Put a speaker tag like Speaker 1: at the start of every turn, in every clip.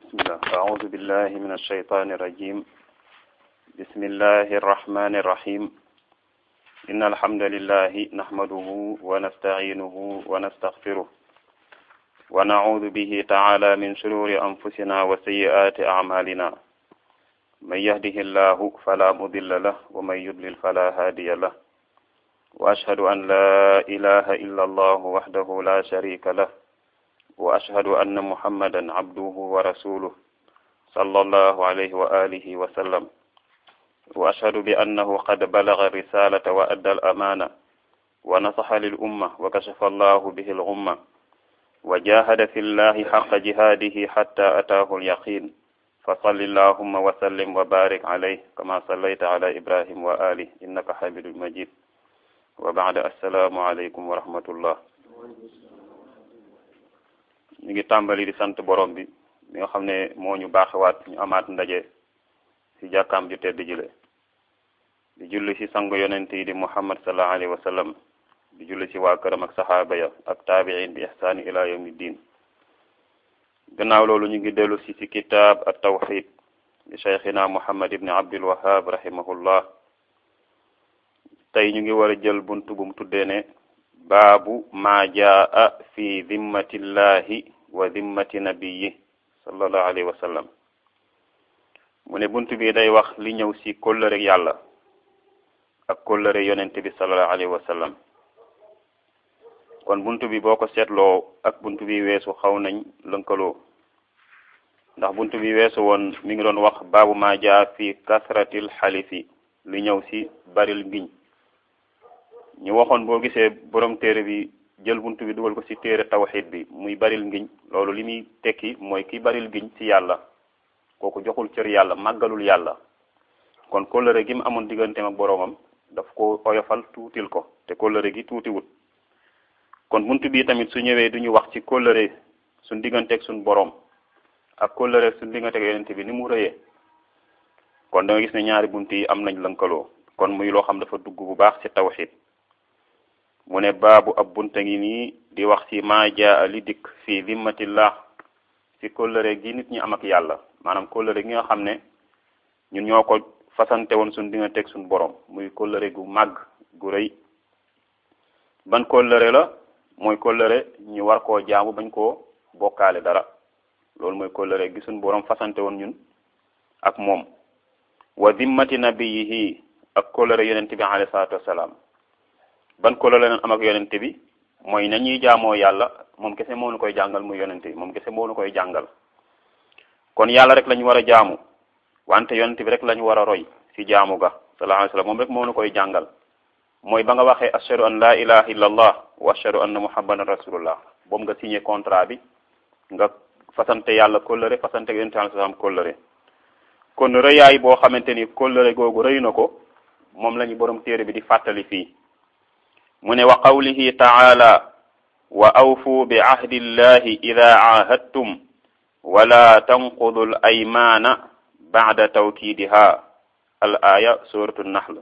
Speaker 1: بسم الله أعوذ بالله من الشيطان الرجيم بسم الله الرحمن الرحيم إن الحمد لله نحمده ونستعينه ونستغفره ونعوذ به تعالى من شرور أنفسنا وسيئات أعمالنا من يهده الله فلا مضل له ومن يضلل فلا هادي له وأشهد أن لا إله إلا الله وحده لا شريك له وأشهد أن محمدا عبده ورسوله صلى الله عليه وآله وسلم وأشهد بأنه قد بلغ الرسالة وأدى الأمانة ونصح للأمة وكشف الله به الغمة وجاهد في الله حق جهاده حتى أتاه اليقين فصل اللهم وسلم وبارك عليه كما صليت على إبراهيم وآله إنك حميد مجيد وبعد السلام عليكم ورحمة الله ñu ngi tàmbali di sant borom bi mi nga xam ne moo ñu baaxewaat ñu amaat ndaje ci jàkkaam ju tedd jile di julli ci sangu yonent yi di muhammad sallallahu alayhi wa sallam di julli ci waa këram ak saxaaba ya ak taabiin bi ihsaani ila yawmi diin gannaaw loolu ñu ngi dellu si ci kitaab at tawxid di cheikhina muhammad ibni abdul wahab rahimahullah tey ñu ngi war a jël buntu bu mu tuddee ne baabu maa jaa fi dimmatillahi wa dimmati nabiyi sallallahu alayhi wa sallam mu ne buntu bi day wax li ñëw ci kóllëre yàlla ak kóllëre yonent bi sallallahu alayhi wa sallam kon buntu bi boo ko seetloo ak buntu bi weesu xaw nañ lënkaloo ndax buntu bi weesu woon mi ngi doon wax baabu maa jaa fi kasratil xalifi li ñëw ci baril ngiñ ñu waxoon boo gisee borom téere bi jël buntu bi dugal ko ci téere tawxid bi muy baril ngiñ loolu li muy tekki mooy ki baril ngiñ ci yàlla kooku joxul cër yàlla màggalul yàlla kon kóllëre gi mu amoon digganteem ak boroomam daf ko oyofal tuutil ko te kóllëre gi tuutiwut kon buntu bi tamit su ñëwee duñu wax ci kóllëre suñ digganteeg suñ boroom ak kóllëre suñ digganteeg yonent bi ni mu rëyee kon da nga gis ne ñaari bunt yi am nañ lënkaloo kon muy loo xam dafa dugg bu baax ci tawxid mu ne baabu ab bunta ngi nii di wax ci maa jaa li dikk fii zimmatillah ci kóllëre gi nit ñi am ak yàlla maanaam kóllëre gi nga xam ne ñun ñoo ko fasante woon suñ digganteeg suñ borom muy kóllëre gu màgg gu rëy ban kóllëre la mooy kóllëre ñu war koo jaamu bañ koo bokkaale dara loolu mooy kóllëre gi suñ borom fasante woon ñun ak moom wa zimmati nabiyihi ak kóllëre yonente bi alayhi salaatu wassalaam ban kóllëre leen am ak yonente bi mooy nañuy jaamoo yàlla moom kese moo nu koy jàngal muy yonente bi moom kese moo nu koy jàngal kon yàlla rek lañu war a jaamu wante yonente bi rek lañu war a roy ci jaamu ga sallallahu alayhi wasallam moom rek moo nu koy jàngal mooy ba nga waxee ashhadu an la ilaha illa allah wa ashhadu anna muhammadan rasulullah boobu nga signé contrat bi nga fasante yàlla kóllëre fasante yonente alayhi salaam kóllëre kon rëyaay boo xamante ni kóllëre googu rëy na ko moom la ñu borom téere bi di fàttali fii mu ne wa qawlihi taala wa awfu bi ahdi llahi ida aahadtum wala tanqudu l aymana bacda tawkidiha al aya suratu nahl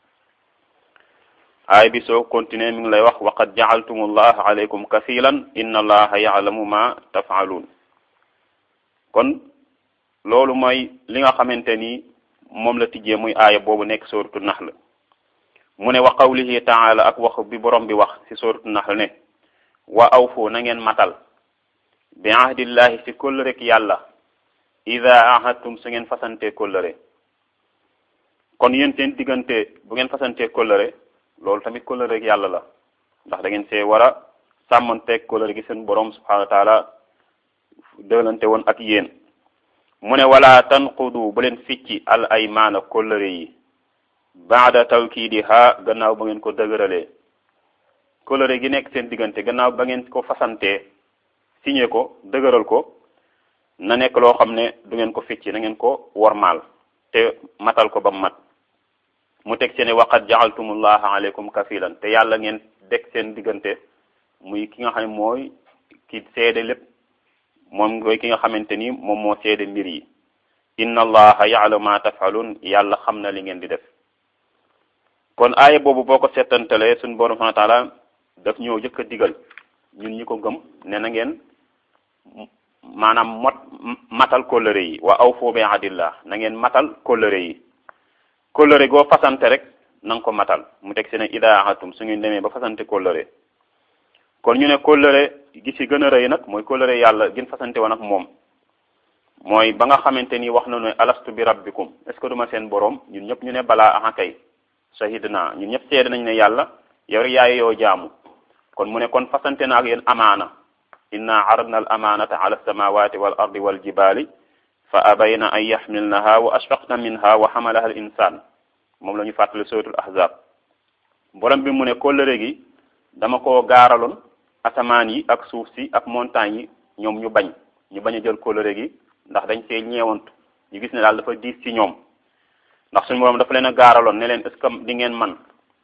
Speaker 1: aaya bi soo continuer mi ngi lay wax waqad jacaltum allah alaykum kafilan inna allaha yaclamu ma tafcaluun kon loolu mooy li nga xamante ni moom la tijjee muy aaya boobu nekk suratu nahl mu ne wa qawlihi taala ak wax bi borom bi wax ci suratu nahl ne wa awfu na ngeen matal bi ahdillahi ci kóllërek yàlla ida ahadtum su ngeen fasante kóllëre kon yéen seen diggante bu ngeen fasante kóllëre loolu tamit kóllërek yàlla la ndax da ngeen see war a sàmmanteeg kóllëre gi seen borom subhanahu wa taala dëlante woon ak yéen mu ne wala tanqudu bu leen ficci al aymaana kóllëre yi baada tawkiidiha gannaaw ba ngeen ko dëgëralee kóllëre gi nekk seen diggante gannaaw ba ngeen ko fasantee signé ko dëgëral ko na nekk loo xam ne du ngeen ko ficci na ngeen ko wormaal te matal ko ba mu mat mu teg seen waqad ja'altumullaha alaykum kafilan te yàlla ngeen deg seen diggante muy ki nga xam ne mooy ki seede lépp moom mooy ki nga xamante ni moom moo seede mbir yi inna allaha ya'lamu ma taf'alun yàlla xam na li ngeen di def kon aaya boobu boo ko seetantalee suñu borom subhanahu wa ta'ala daf ñëw jëkk a digal ñun ñi ko gëm ne na ngeen maanaam mot matal kóllëre yi wa awfu bi ahdillah na ngeen matal kóllëre yi kóllëre goo fasante rek na nga ko matal mu teg si ne ida ahadtum su ngeen demee ba fasante kóllëre kon ñu ne kóllëre gi ci gën a rëy nag mooy kóllëre yàlla gën fasante woon ak moom mooy ba nga xamante ni wax na ne alastu bi rabbikum est ce que duma seen borom ñun ñëpp ñu ne balaa aha kay shahidna ñun ñëpp seede nañ ne yàlla yow rek yaay yoo jaamu kon mu ne kon fasante na ak yéen amaana inna aradna al amanata ala alsamawati wal ardi wal jibali fa abayna an yaxmilnaha wa ashfaqna minha wa xamalaha al insan moom la ñu fàttali suratul ahzab borom bi mu ne kóllëre gi dama ko gaaraloon asamaan yi ak suuf si ak montagne yi ñoom ñu bañ ñu bañ a jël kóllëre gi ndax dañ see ñeewantu ñu gis ne daal dafa diis ci ñoom ndax suñu borom dafa leen a gaaraloon ne leen est ce que di ngeen man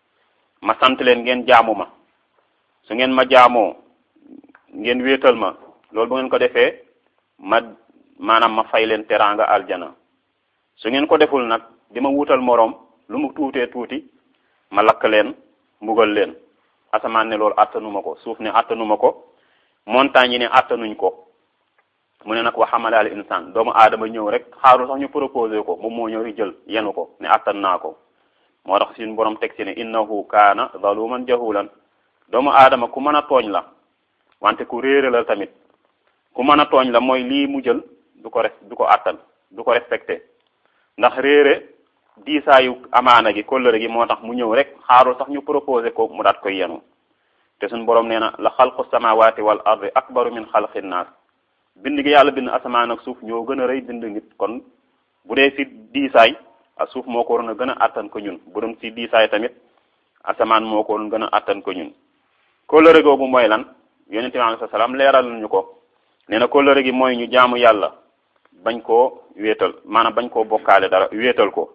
Speaker 1: ma sant leen ngeen jaamu ma su ngeen ma jaamoo ngeen wéetal ma loolu bu ngeen ko defee ma maanaam ma fay leen teraanga aljana su ngeen ko deful nag di ma wutal moroom lu mu tuutee tuuti ma lakk leen mbugal leen asamaan ne loolu attanuma ko suuf ne attanuma ko montagne yi ne attanuñ ko mu ne nag wa xamala al insan doomu aadama ñëw rek xaarul sax ñu proposé ko moom moo ñëw ri jël yenu ko ne attan naa ko moo tax suñu borom teg ci ne innahu kaana zaluman jahulan doomu aadama ku mën a tooñ la wante ku réere la tamit ku mën a tooñ la mooy lii mu jël du ko res du ko attan du ko respecté ndax réere diisaayu amaana gi kóllëre gi moo tax mu ñëw rek xaarul sax ñu proposé ko mu daat koy yenu te suñu borom nee na la xalqu samawati wal ardi akbaru min xalqi naas bind gi yàlla bind asamaan ak suuf ñoo gën a rëy bind nit kon bu dee si diisaay ak suuf moo ko waroon a gën a attan ko ñun bu doon si diisaay tamit asamaan moo ko waroon gën a attan ko ñun kóllëre googu mooy lan yonente bi alayhi salaam leeral ñu ko nee na kóllëre gi mooy ñu jaamu yàlla bañ koo wéetal maanaam bañ koo bokkaale dara wéetal ko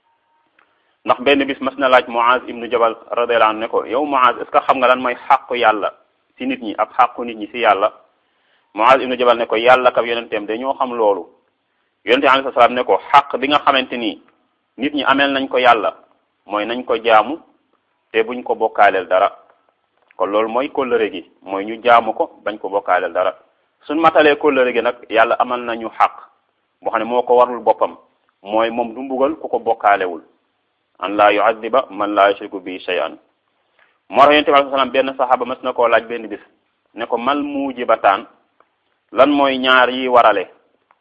Speaker 1: ndax benn bis mas na laaj Muaz ibnu Jabal radiyallahu anhu ne ko yow Muaz est ce que xam nga lan mooy xàqu yàlla si nit ñi ak xàqu nit ñi si yàlla Muaz ibnu Jabal ne ko yàlla kab yonenteem dañoo xam loolu yonente bi alayhi salaam ne ko xàq bi nga xamante ni nit ñi ameel nañ ko yàlla mooy nañ ko jaamu te buñ ko bokkaaleel dara kon loolu mooy kóllëre gi mooy ñu jaamu ko bañ ko bokkaaleel dara suñ matalee kóllëre gi nag yàlla amal nañu xaq boo xam ne moo ko warul boppam mooy moom du mbugal ku ko bokkaalewul an laa yuadiba man laa yushriku bi shay'an moo tax yonente bi alayhi salaam benn saxaaba mas na koo laaj benn bis ne ko mal muujibataan lan mooy ñaar yi warale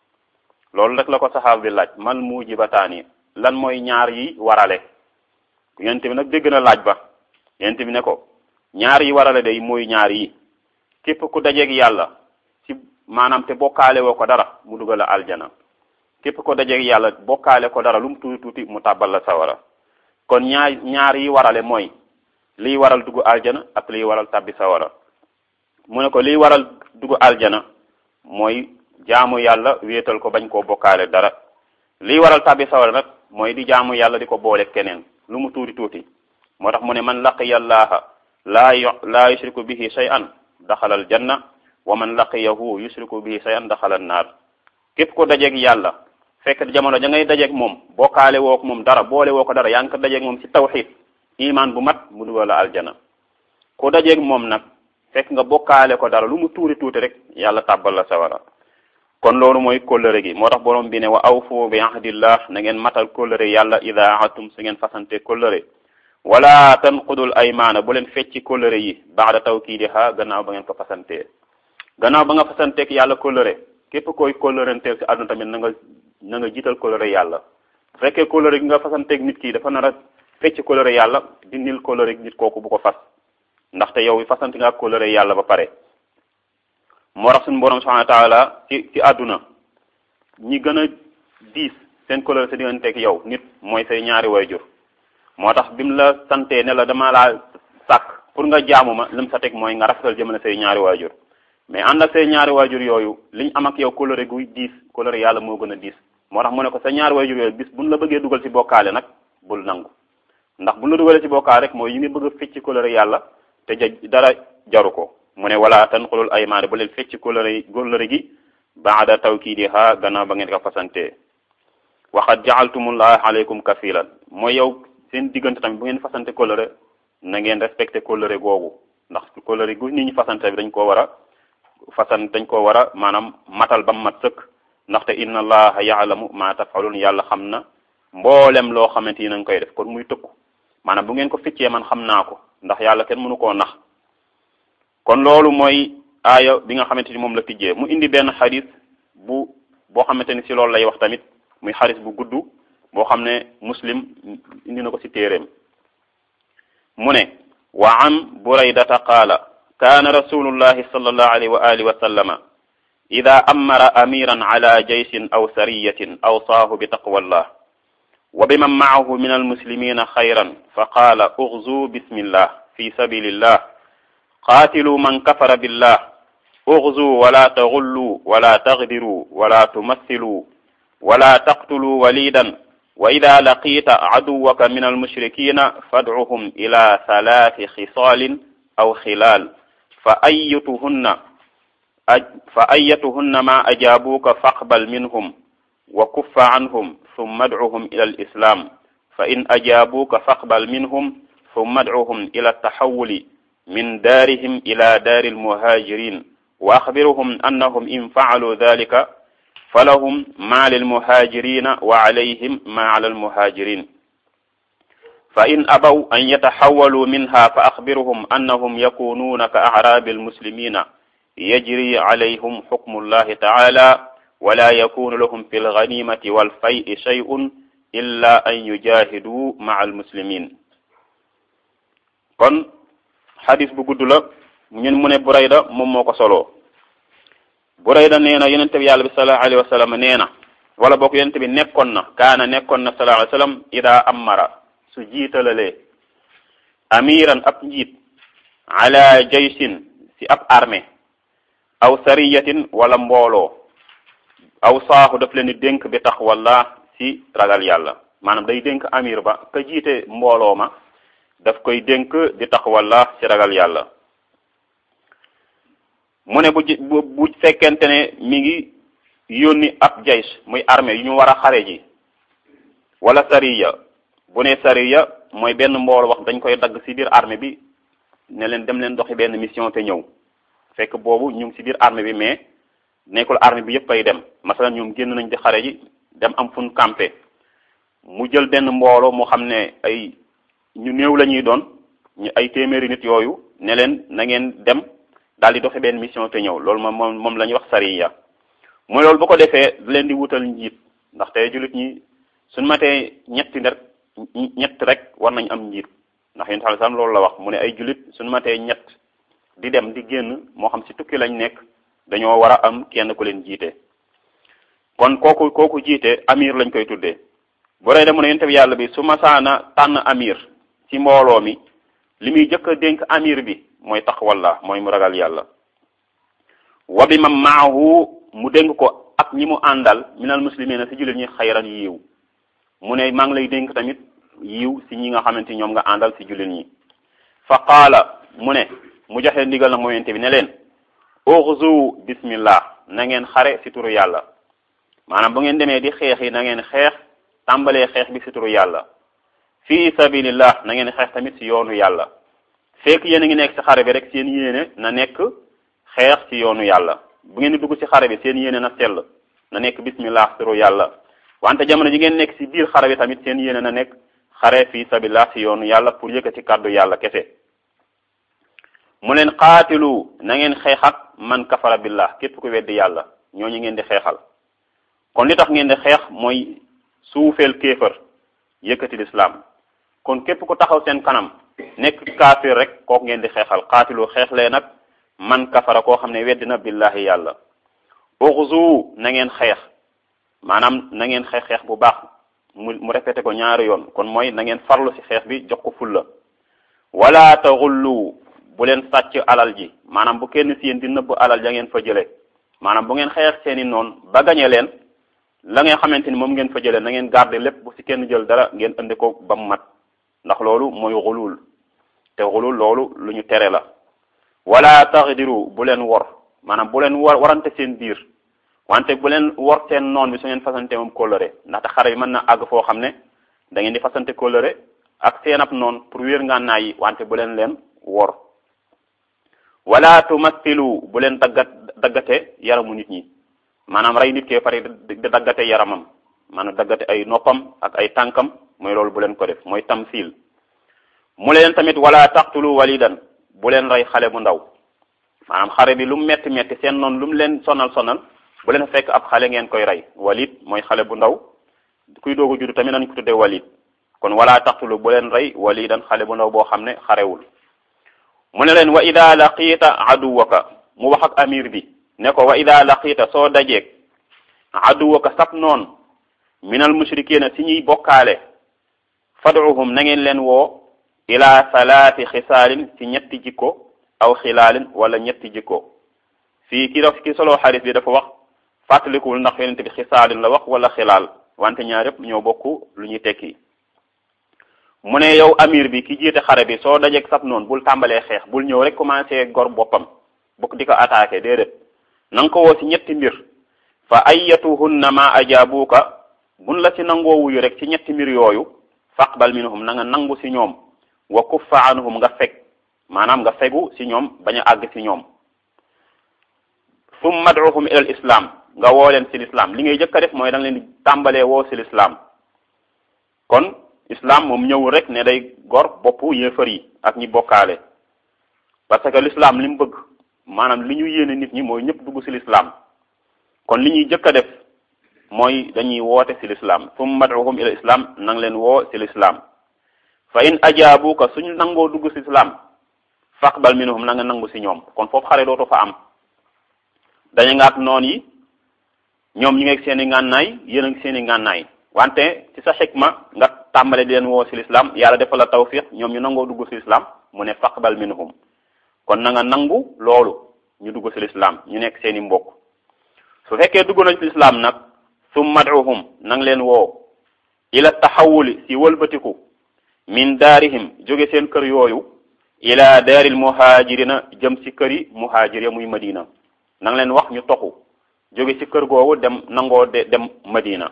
Speaker 1: loolu rek la ko saxaaba bi laaj mal muujibataan yi lan mooy ñaar yi warale yonente bi nag dégg na laaj ba yonente bi ne ko ñaar yi warale day mooy ñaar yi képp ku dajeeg yàlla ci maanaam te bokkaale woo ko dara mu dugal la aljana képp ko dajeeg yàlla bokkaale ko dara lu mu tuuti tuuti mu tàbbal la sawara kon ñaar ñaar yi warale mooy liy waral dugg aljana ak liy waral tabbi sawara mu ne ko liy waral dugg aljana mooy jaamu yàlla wéetal ko bañ koo bokkaale dara liy waral tabbi sawara nag mooy di jaamu yàlla di ko boole keneen lu mu tuuti tuuti moo tax mu ne man laqiya llaha laa yu laa yushriku bihi shay'an daxala al janna wa man laqiyahu yushriku bihi shay'an daxala an naar képp ko dajeeg yàlla fekk jamono ja ngay dajeeg moom bokkaale woo ko moom dara boole woo ko dara yaa ngi ko dajeeg moom ci tawxid iman bu mat mu dugal la aljana ku dajeeg moom nag fekk nga bokkaale ko dara lu mu tuuti tuuti rek yàlla tàbbal la sawara kon loolu mooy kóllëre gi moo tax borom bi ne wa awfu bi ahdillah na ngeen matal kóllëre yàlla ida ahadtum su ngeen fasante kóllëre wala tanqudul aymaana bu leen fecci kóllëre yi baada tawkiidiha gannaaw ba ngeen ko fasantee gannaaw ba nga fasanteek yàlla kóllëre képp koy kóllërenteel ci àdduna tamit na nga na nga jiital kóllëre yàlla bu fekkee kóllëre gi nga fasanteeg nit ki dafa nar a fecc kóllëre yàlla dindil kóllëre nit kooku bu ko fas ndaxte yow fasante nga kóllëre yàlla ba pare moo tax suñu borom subhanahu wa taala ci ci àdduna ñi gën a diis seen kóllëre sa digganteeg yow nit mooy say ñaari waajur moo tax bi mu la santee ne la dama laa sàkk pour nga jaamu ma lim sa teg mooy nga rafetal jëmale say ñaari waajur mais ànd ak say ñaari waajur yooyu liñ am ak yow kóllëre guy diis kóllëre yàlla moo gën a diis moo tax mu ne ko sa ñaari waajur yooyu bis buñ la bëggee dugal ci bokkaale nag bul nangu ndax buñ la dugalee ci bokkaale rek mooy yi ngi bëgg a fecc kóllëre yàlla te ja dara jaru ko mu ne wala tanqulul aymaane bu leen fecc kóllëre kóllëre gi baada tawkiidiha gannaaw ba ngeen ko fasantee waxat jaaltumullah aleykum kafilan mooy yow seen diggante tamit bu ngeen fasante kóllëre na ngeen respecté kóllëre googu ndax kóllëre gu nit ñi fasante bi dañ koo war a fasan dañ ko war a maanaam matal ba mu mat sëkk ndaxte inna allaha yaalamu ma tafalun yàlla xam na mboolem loo xamante ni nañ koy def kon muy tëkku maanaam bu ngeen ko ficcee man xam naa ko ndax yàlla kenn mënu koo nax kon loolu mooy aaya bi nga xamante ni moom la tijjee mu indi benn xadis bu boo xamante ni si loolu lay wax tamit muy xadis bu gudd boo xam ne muslim indi na ko si téeréem mu ne wa an buraydata qaala kaana rasulullahi sallallahu alayhi wa alihi wa sallama ida amara amiran ala jaysin aw sariyatin awsaahu bi taqwallah wa biman maahu min almuslimina xayran fa qaala uxzu bismillah fi sabilillah qaatilu man kafara billah uxzu wala taxullu wala taxdiru wala tumassilu wala taqtulu walidan wa ida laqita caduwaka min almushrikina fadcuhum ila thalathi xisaalin aw xilaal fa ayatuhunna fa ayatuhunna ma ajaabuuka faqbal minhum wa kuffa anhum summa adcuhum ila alislam fa in ajaabuuka faqbal minhum summa adcuhum ila altaxawuli min daarihim ila daari almuhaajirin wa axbiruhum annahum in facaluu dalika falahum ma lilmuhaajirina wa calayhim ma cala almuhaajirin fa in abaw an yataxawaluu minha fa axbiruhum annahum yakunuuna ka acraabi almuslimina yajri calayhum xukmu llahi taala wala yakunu lahum fi lganimati walfay'i shay'un illa an yujahiduu maca almuslimin kon xadis bu gudd la ñun mu ne Burayda moom moo ko soloo Burayda nee na yonente bi yàlla bi sallallahu alayhi wa sallam nee na wala boog yonente bi nekkoon na kaana nekkoon na sallallahu alayhi wa sallam ida amara su jiitalalee amiran ab njiit ala jaysin si ab armée aw sariyatin wala mbooloo aw saaxu daf leen di dénk bi tax wala si ragal yàlla maanaam day dénk amir ba ka jiite mbooloo ma daf koy dénk di tax wala si ragal yàlla mu ne bu bu bu fekkente ne mi ngi yónni ab jays muy armée yu ñu war a xare ji wala sariya bu ne sariya mooy benn mbooloo wax dañ koy dagg ci biir armée bi ne leen dem leen doxi benn mission te ñëw fekk boobu ñu ngi ci biir armée bi mais nekkul armée bi yëpp ay dem masalan ñoom génn nañ di xare ji dem am fu ñu campé mu jël benn mbooloo moo xam ne ay ñu néew la ñuy doon ñu ay téeméeri nit yooyu ne leen na ngeen dem daal di doxi benn mission te ñëw loolu moom moom moom la ñuy wax sariya mooy loolu bu ko defee leen di wutal njiit ndaxte jullit ñi suñ matee ñetti rek ñett rek war nañ am njiit ndax yéen xam loolu la wax mu ne ay jullit suñ matee ñett di dem di génn moo xam ci tukki lañ nekk dañoo war a am kenn ku leen jiite kon kooku kooku jiite amir lañ koy tuddee bu rey mu ne yonent bi yàlla bi su masaana tànn amir ci mbooloo mi li muy jëkk a dénk amir bi mooy taqwallah mooy mu ragal yàlla wa bi ma maahu mu dénk ko ak ñi mu àndal minal muslimina ci jullit ñi xayran yiiw mu ne maa ngi lay dénk tamit yiw ci ñi nga xamante ñoom nga àndal ci jullit ñi fa qaala mu ne mu joxe ndigal na moyente bi ne leen uxzu bismillah na ngeen xare ci turu yàlla maanaam bu ngeen demee di xeex yi na ngeen xeex tàmbalee xeex bi ci turu yàlla fi sabilillah na ngeen xeex tamit ci yoonu yàlla fekk yéen a ngi nekk ci xare bi rek seen yéene na nekk xeex ci yoonu yàlla bu ngeen di dugg ci xare bi seen yéene na sell na nekk bismillah turu yàlla wante jamono ji ngeen nekk ci biir xare bi tamit seen yéene na nekk xare fi sabilillah ci yoonu yàlla pour yëkkati kàddu yàlla kese mu leen qaatilu na ngeen xeex ak man kafara billah képp ku weddi yàlla ñooñu ngeen di xeexal kon li tax ngeen di xeex mooy suufeel kéefër yëkkati lislaam kon képp ku taxaw seen kanam nekk kaafir rek kooku ngeen di xeexal qaatilu xeex lee nag man kafara koo xam ne weddi na billahi yàlla uxzu na ngeen xeex maanaam na ngeen xeex xeex bu baax mu mu répété ko ñaari yoon kon mooy na ngeen farlu ci xeex bi jox ko fulla wala taxullu bu leen sàcc alal ji maanaam bu kenn si yéen di nëbb alal ja ngeen fa jële maanaam bu ngeen xeex seeni noonu ba gañe leen la ngeen xamante ni moom ngeen fa jële na ngeen garder lépp bu si kenn jël dara ngeen indi ko ba mu mat ndax loolu mooy xulul te xulul loolu lu ñu tere la wala taxdiru bu leen wor maanaam bu leen war warante seen biir wante bu leen wor seen noon bi su ngeen fasante moom kóllëre ndaxte xare bi mën na àgg foo xam ne da ngeen di fasante kóllëre ak seen ab noon pour wéer ngànnaay yi wante bu leen leen wor wala tumathilu bu leen daggat daggate yaramu nit ñi maanaam rey nit kee pare di daggate yaramam maanaam daggate ay noppam ak ay tànkam mooy loolu bu leen ko def mooy tamsil mu leen tamit wala taqtulu walidan bu leen rey xale bu ndaw maanaam xare bi lu mu metti metti seen noonu lu mu leen sonal sonal bu leen fekk ab xale ngeen koy rey walid mooy xale bu ndaw kuy doog a judd tamit nañ ko tuddee walid kon wala taqtulu bu leen rey walidan xale bu ndaw boo xam ne xarewul mu ne leen wa ida laqiita aduwaka mu wax ak amir bi ne ko wa ida laqiita soo dajeeg aduwaka sab noon minal mushrikina si ñuy bokkaale fad'uhum na ngeen leen woo ila salaati xisaalin ci ñetti jikko aw xilaalin wala ñetti jikko fii ki daf ki solo xaris bi dafa wax fàttalikuwul ndax yonente bi xisaalin la wax wala xilaal wante ñaar yëpp ñoo bokk lu ñuy tekki mu ne yow amir bi ki jiite xare bi soo dajeeg sab noonu bul tàmbalee xeex bul ñëw rek commencé gor boppam bokk di ko attaqué déedéet na nga ko woo ci ñetti mbir fa ayatuhunna ma ajabuka bun la ci nangoo wuyu rek ci ñetti mbir yooyu faqbal minhum na nga nangu ci ñoom wa kuffa anhum nga feg maanaam nga fegu ci ñoom bañ a àgg ci ñoom summa ad'uhum ila al islam nga woo leen ci l'islam li ngay jëkk a def mooy da nga leen di tàmbalee woo ci l'islam kon islam moom ñëwul rek ne day gor boppu yéefar yi ak ñi bokkaale parce que l'islam li mu bëgg maanaam li ñu yéene nit ñi mooy ñëpp dugg ci l'islam kon li ñuy jëkk a def mooy dañuy woote ci l'islam summa ad'uhum ila islam na nga leen woo ci l'islam fa in ajaabuka suñu nangoo dugg ci islam faqbal minhum na nga nangu ci ñoom kon foofu xare dootu fa am dañu nga ak noon yi ñoom ñu ngi ak seen i ngànnaay yéen ak seen i ngànnaay wante ci sa xikma nga tàmbale di leen woo ci l'islam yàlla defal la tawfiq ñoom ñu nangoo dugg ci l'islam mu ne faqbal minhum kon na nga nangu loolu ñu dugg ci l'islam ñu nekk seen i mbokk su fekkee dugg nañ ci l'islam nag summa ad'uhum na nga leen woo ila taxawuli ci wëlbatiku min daarihim jóge seen kër yooyu ila daaril muhajirina jëm ci këri muhajir ya muy madina na nga leen wax ñu toxu jóge ci kër googu dem nangoo de dem madina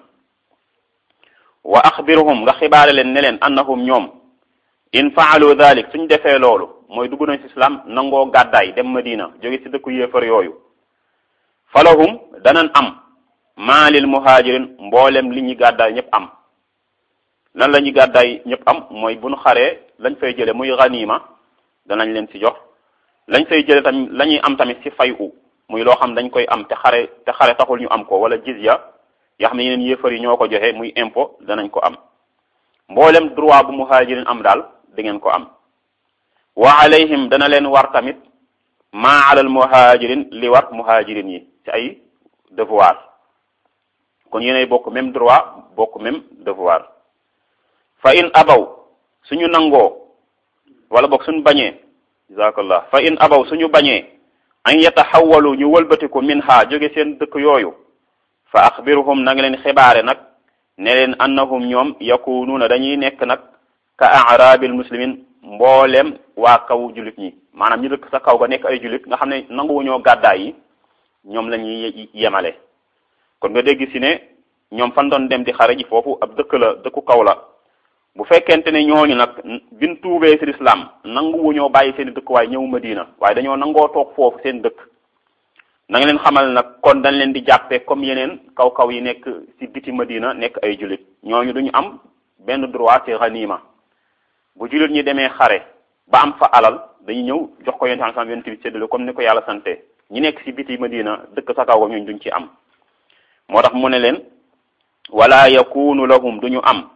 Speaker 1: wa axbiruhum nga xibaare leen ne leen annahum ñoom in faalu dalik suñ defee loolu mooy dugg nañ ci islam nangoo gàddaay dem madina jóge ci dëkku yéefar yooyu falahum danan am maa lil muhajirin mboolem li ñuy gàddaay ñëpp am lan la ñuy gàddaay ñëpp am mooy bu nu xaree lañ fay jële muy ganima danañ leen ci jox lañ fay jële tamit la ñuy am tamit ci fay u muy loo xam dañ koy am te xare te xare taxul ñu am ko wala jizya yoo xam ne yeneen yéefar yi ñoo ko joxe muy impôt danañ ko am mboolem droit bu muhajirin am daal da ngeen ko am wa alayhim dana leen war tamit maa alal muhajirin li war muhajirin yi ci ay devoir kon yéenay bokk même droit bokk même devoir fa in abaw suñu nangoo wala bokk suñu bañee jazakallah fa in abaw suñu bañee an yataxawalu ñu wëlbatiku min ha jóge seen dëkk yooyu fa axbiruhum na nga leen xibaare nag ne leen annahum ñoom yakunuuna dañuy nekk nag ka arabil muslimin mboolem waa kaw julit ñi maanaam ñu dëkk sa kaw ga nekk ay julit nga xam ne nanguwuñoo gàddaay yi ñoom la ñuy yemale kon nga dégg si ne ñoom fan doon dem di xare ji foofu ab dëkk la dëkku kaw la bu fekkente ne ñooñu nag bin tuubee ci lislaam nanguwuñoo bàyyi seen dëkk waaye ñëw Madina waaye dañoo nangoo toog foofu seen dëkk na nga leen xamal nag kon dañ leen di jàppee comme yeneen kaw-kaw yi nekk ci biti Madina nekk ay julit ñooñu duñu am benn droit ci ganima bu julit ñi demee xare ba am fa alal dañuy ñëw jox ko yonent sam yonent bi séddale comme ni ko yàlla sante ñi nekk ci biti Madina dëkk sa kaw ñooñu duñ ci am moo tax mu ne leen wala yakunu lahum duñu am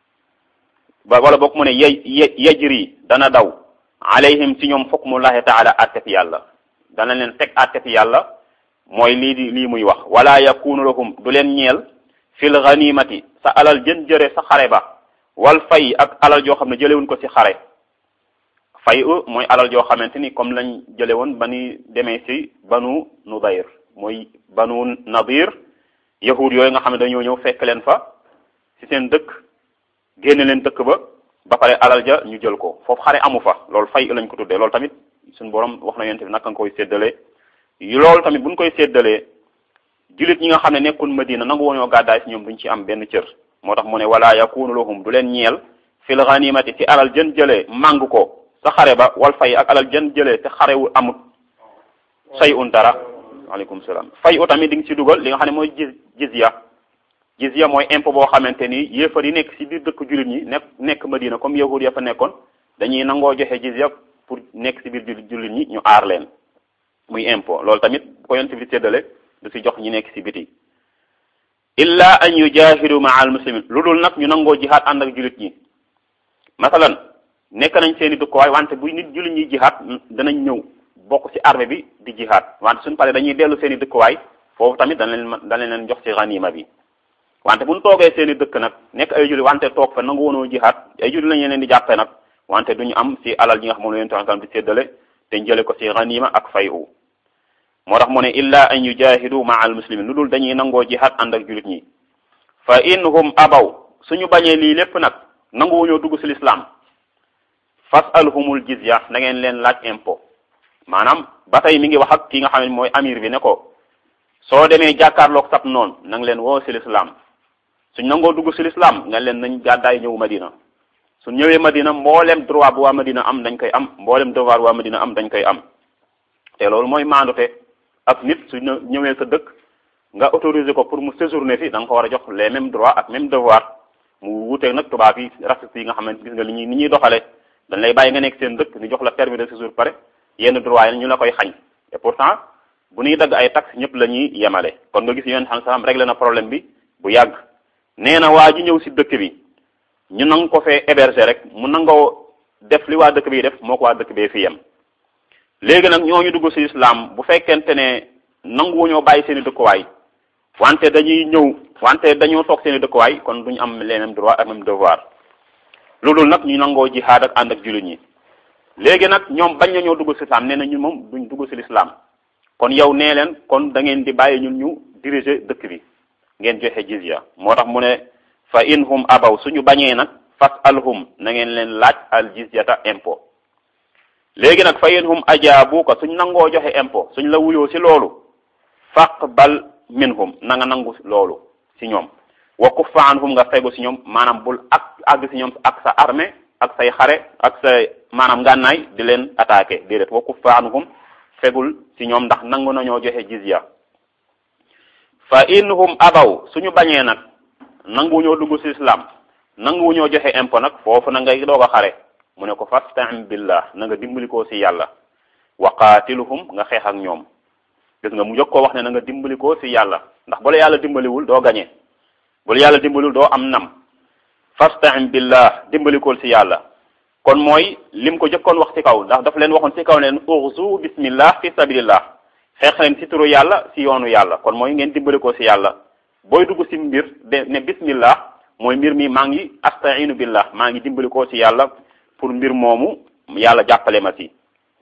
Speaker 1: ba wala boog mu ne yaj yajri dana daw alayhim ci ñoom hukmullahi taala attef yàlla dana leen teg attef yàlla mooy lii di lii muy wax wala yakunu lahum du leen ñeel fil ganimati sa alal jën jëre sa xare ba wal fay ak alal joo xam ne jëlewuñ ko ci xare fay u mooy alal joo xamante ni comme lañ jële woon ba ni demee ci banu nudayr mooy banu nadir yahud yooyu nga xam ne dañoo ñëw fekk leen fa ci seen dëkk génne leen dëkk ba ba pare alal ja ñu jël ko foofu xare amu fa loolu fay lañ ko tuddee loolu tamit suñu borom wax na yonent bi naka nga koy séddalee loolu tamit buñ koy séddalee jullit ñi nga xam ne nekkul Madina nangu woñoo gàddaay ci ñoom duñ ci am benn cër moo tax mu ne wala yakunu lahum du leen ñeel fil ghanimati ci alal jën jëlee màng ko sa xare ba wal fay ak alal jën jëlee te xarewul amut say un dara waaleykum salaam fay u tamit di nga ci dugal li nga xam ne mooy jiz jizya jizya mooy impôt boo xamante ni yéefar yi nekk ci biir dëkk jullit ñi nekk nekk Madina comme yahud ya fa nekkoon dañuy nangoo joxe jizya pour nekk ci biir jullit ñi ñu aar leen muy impôt loolu tamit bu ko yonent bi séddale du ci jox ñi nekk ci biti illa an yujahidu maa al muslimin lu dul nag ñu nangoo jihaad ànd ak jullit ñi masalan nekk nañ seen i dëkkuwaay wante bu nit jullit ñi jihaad danañ ñëw bokk ci armée bi di jihaad wante suñu paree dañuy dellu seen i dëkkuwaay foofu tamit dana leen dana leen jox ci ganima bi wante bu ñu toogee seen i dëkk nag nekk ay jullit wante toog fa nangu woonoo jihaad ay jullit lañ leen di jàppee nag wante duñu am ci alal yi nga xam moom la leen taxam di séddale te jële ko ci ganima ak fay u moo tax mu ne illa an yujahidu maa al muslimin lu dul dañuy nangoo jihaad ànd ak jullit ñi fa in hum abaw suñu bañee lii lépp nag nanguwuñoo dugg ci l'islam fasalhumul jizya na ngeen leen laaj impôt maanaam ba tey mi ngi wax ak ki nga xam ne mooy amir bi ne ko soo demee jàkkaarloog sab noonu na nga leen woo ci l'islam suñ nangoo dugg ci l'islam nga leen nañ gàddaay ñëw Madina suñ ñëwee Madina mboolem droit bu waa Madina am dañ koy am mboolem devoir waa Madina am dañ koy am te loolu mooy maandute ak nit su ñëwee sa dëkk nga autorisé ko pour mu séjourner fi da nga ko war a jox les mêmes droits ak même devoir mu wuteeg nag tubaab yi raciste yi nga xamante gis nga li ñuy ni ñuy doxale dañ lay bàyyi nga nekk seen dëkk ñu jox la permis de séjour pare yenn droit yi ñu la koy xañ et pourtant bu ñuy dagg ay taxes ñëpp la ñuy yemale kon nga gis yoon xam sax réglé na problème bi bu yàgg nee na waa ji ñëw si dëkk bi ñu nang ko fee héberger rek mu nangoo def li waa dëkk bi def moo ko waa dëkk bee fi yem léegi nag ñooñu dugg ci islam bu fekkente ne nanguwuñoo bàyyi seen i dëkkuwaay wante dañuy ñëw wante dañoo toog seen i dëkkuwaay kon duñu am les mêmes droits ak même devoir loolu nag ñu nangoo jihaad ak ànd ak jullit ñi léegi nag ñoom bañ nañoo dugg ci islam nee na ñun moom duñ dugg ci l'islam kon yow nee leen kon da ngeen di bàyyi ñun ñu diriger dëkk bi ngeen joxe jizya moo tax mu ne fa in hum abaw suñu bañee nag fas alhum na ngeen leen laaj al jizyata impôt léegi nag fa in hum ajaabuka suñ nangoo joxe impôt suñ la wuyoo ci loolu faqbal minhum na nga nangu loolu ci ñoom wa kuffa anhum nga fegu ci ñoom maanaam bul ak àgg ci ñoom ak sa armée ak say xare ak sa maanaam ngànnaay di leen attaqué déedéet wa kuffa anhum fegul ci ñoom ndax nangu nañoo joxe jizya fa in hum abaw suñu bañee nag nanguwuñoo dugg ci islam nanguwuñoo joxe impôt nag foofu na ngay doog a xare mu ne ko fasta'in billah na nga dimbalikoo ci yàlla wa qaatiluhum nga xeex ak ñoom gis nga mu jëkk koo wax ne na nga dimbalikoo ci yàlla ndax bu la yàlla dimbaliwul doo gañe bu la yàlla dimbaliwul doo am nam fasta'in billah dimbalikool ci yàlla kon mooy lim ko jëkkoon wax ci kaw ndax daf leen waxoon ci kaw leen urzu bismillah fi sabilillah xeex leen ci turu yàlla ci yoonu yàlla kon mooy ngeen dimbalikoo ci yàlla booy dugg ci mbir de ne bismillah mooy mbir mi maa ngi astainu billah maa ngi dimbalikoo ci yàlla pour mbir moomu yàlla jàppale ma ci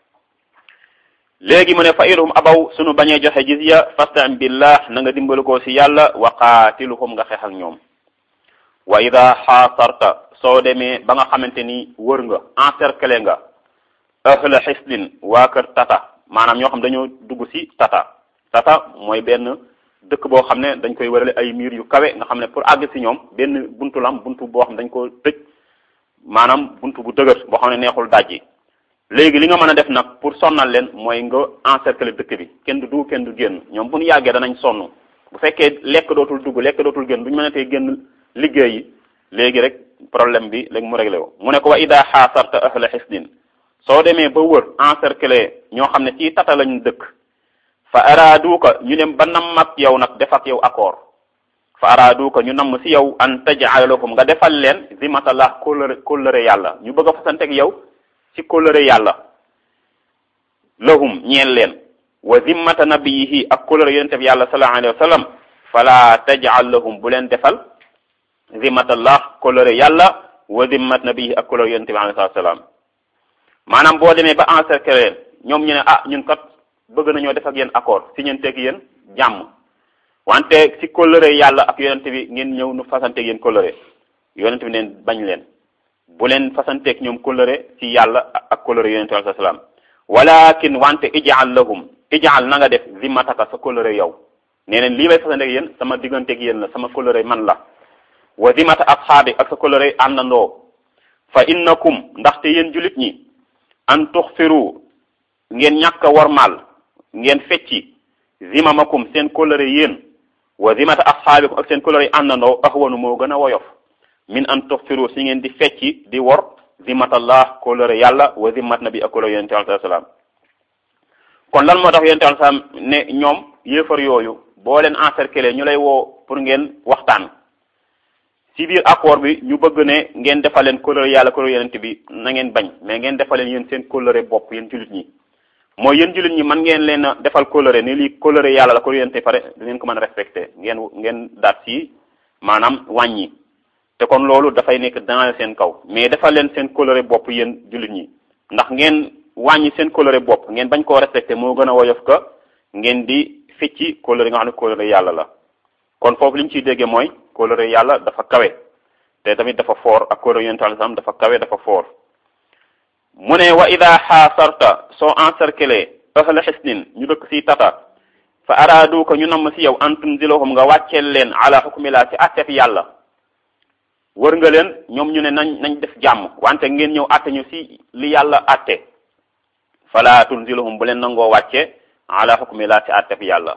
Speaker 1: léegi mu ne fa ilhum abaw sunu bañee joxe jizya fastain billah na nga dimbalikoo ci yàlla wa qaatiluhum nga xeex ak ñoom wa ida xaasarta soo demee ba nga xamante ni wër nga encercler nga ahla xislin waa kër tata maanaam ñoo xam dañoo dugg ci tata tata mooy benn dëkk boo xam ne dañ koy wërale ay miir yu kawe nga xam ne pour àgg ci ñoom benn buntu lam buntu boo xam ne dañ ko tëj maanaam buntu bu dëgër boo xam ne neexul dajji léegi li nga mën a def nag pour sonnal leen mooy nga encercler dëkk bi kenn du dugg kenn du génn ñoom bu ñu yàggee danañ sonn bu fekkee lekk dootul dugg lekk dootul génn bu ñu mënatee génn liggéey yi léegi rek problème bi léegi mu réglé wu mu ne ko wa ida xaasarta ahla xisdin soo demee ba wër encercler ñoo xam ne ci tata lañu dëkk fa araaduka ñu dem ba namm ak yow nag def ak yow accord fa araaduka ñu namm ci yow an taj'ala lahum nga defal leen zimatallah kóllëre kóllëre yàlla ñu bëgg a fasante ak yow ci kóllëre yàlla lahum ñeel leen wa zimmata nabiyihi ak kóllëre yonente bi yàlla sallallahu alayhi wa sallam fala taj'al lahum bu leen defal zimmatallah kóllëre yàlla wa zimmat nabiyihi ak kóllëre yonente bi alayhi salaam maanaam boo demee ba encercler ñoom ñu ne ah ñun kat bëgg nañoo def ak yéen accord si ñeen teg yéen jàmm wante si kóllëre yàlla ak yonente bi ngeen ñëw nu fasanteeg yéen kóllëre yonente bi neen bañ leen bu leen fasanteeg ñoom kóllëre ci yàlla ak kóllëre yonente bi alayhi salaam walakin wante ijaal lahum ijaal na nga def zimmataka sa kóllëre yow nee neen lii may fasanteeg yéen sama digganteeg yéen la sama kóllëre man la wa zimmata asxaabi ak sa kóllëre àndandoo fa innakum ndaxte yéen julit ñi an tuxfiru ngeen ñàkk a wormaal ngeen fecci zimamakum seen kóllëre yéen wa zimata ashaabikum ak seen kóllëre àndandoo ahwanu moo gën a woyof min an tuxfiru si ngeen di fecci di wor zimatallah kóllëre yàlla wa zimat nabi ak kóllëre yonente alai salaam kon lan moo tax yonente alai salaam ne ñoom yéefar yooyu boo leen encercler ñu lay woo pour ngeen waxtaan ci biir accord bi ñu bëgg ne ngeen defal leen kóllëre yàlla kóllëre yonente bi na ngeen bañ mais ngeen defal leen yéen seen kóllëre bopp yéen jullit ñi mooy yéen jullit ñi man ngeen leen a defal kóllëre ni lii kóllëre yàlla la kóllëre yonente pare ngeen ko mën a respecté ngeen ngeen daat ci maanaam wàññi te kon loolu dafay nekk dans seen kaw mais defal leen seen kóllëre bopp yéen jullit ñi ndax ngeen wàññi seen kóllëre bopp ngeen bañ koo respecté moo gën a woyof ka ngeen di ficci kóllëre nga xam ne kóllëre yàlla la kon foofu li ñu ciy déggee mooy kóllëre yàlla dafa kawe te tamit dafa foor ak kóllëre yonente alayhi salaam dafa kawe dafa foor mu ne wa ida xaasarta soo encerclé ahla xisnin ñu dëkk si tata fa araadu ko ñu namm si yow an tunzilahum nga wàcceel leen ala xukmilaa si attef yàlla wër nga leen ñoom ñu ne nañ nañ def jàmm wante ngeen ñëw atte ñu si li yàlla atte fala tunzilahum bu leen nangoo wàcce ala xukmilaa si attef yàlla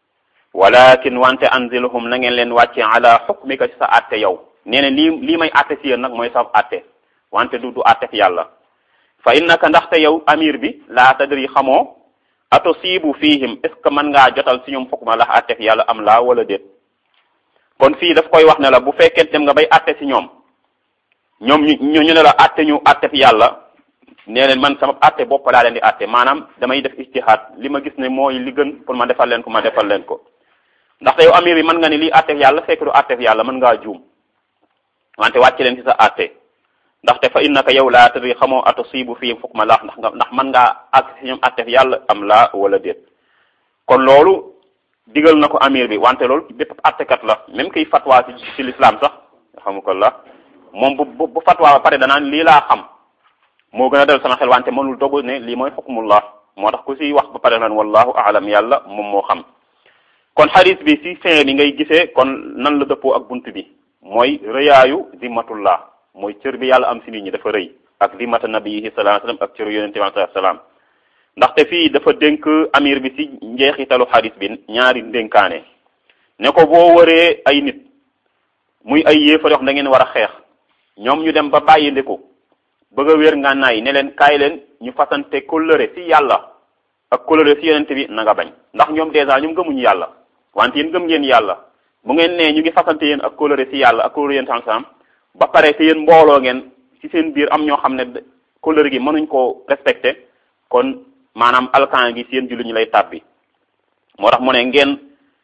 Speaker 1: walakin wante anzilhum na ngeen leen wàcce ala xukmika ci sa atte yow nee na lii lii may atte si yéen nag mooy sa atte wante du du atte fi yàlla fa innaka ndaxte yow amir bi laa tadri xamoo atosibu fihim est ce que mën ngaa jotal si ñoom xukma la atte fi yàlla am laa wala déet kon fii daf koy wax ne la bu fekkee dem nga bay atte si ñoom ñoom ñu ñu ne la atte ñu atte fi yàlla nee leen man sama atte bopp laa leen di atte maanaam damay def ijtihaad li ma gis ne mooy li gën pour ma defal leen ko ma defal leen ko ndaxte yow amir bi mën nga ni lii attef yàlla fekk du attef yàlla mën ngaa juum wante wàcc leen ci sa atte ndaxte fa innaka yow laa tadri xamoo atosibu fii fukk ma laax ndax nga ndax mën ngaa àgg ci ñoom attef yàlla am laa wala déet kon loolu digal na ko amir bi wante loolu bépp attekat la même kiy fatwa ci ci l'islam sax xamu ko la moom bu bu fatwa ba pare danaan lii laa xam moo gën a dal sama xel wante mënul dogu ne lii mooy xukmullah moo tax ku si wax ba pare naan wallahu aalam yàlla moom moo xam kon xadis bi si fin bi ngay gisee kon nan la dëppoo ak bunt bi mooy rëyaayu zimmatullah mooy cër bi yàlla am si nit ñi dafa rëy ak zimmata nabiyihi sallallahu alayhi wasallam ak cëru yonente bi sallallahu alayhi wasallam ndaxte fii dafa dénk amir bi si njeexitalu xadis bi ñaari ndénkaane ne ko boo waree ay nit muy ay yéefar yox da ngeen war a xeex ñoom ñu dem ba bàyyi ndiku bëgg a wér ngànnaay ne leen kaay leen ñu fasante kóllëre si yàlla ak kóllëre si yonente bi na nga bañ ndax ñoom dèjà ñoom gëmuñu yàlla wante yéen gëm ngeen yàlla bu ngeen nee ñu ngi fasante yéen ak kóllëre si yàlla ak kóllëre yéen sam ba pare te yéen mbooloo ngeen ci seen biir am ñoo xam ne kóllëre gi mënuñ koo respecté kon maanaam alkan gi seen jullit ñu lay tàbbi moo tax mu ne ngeen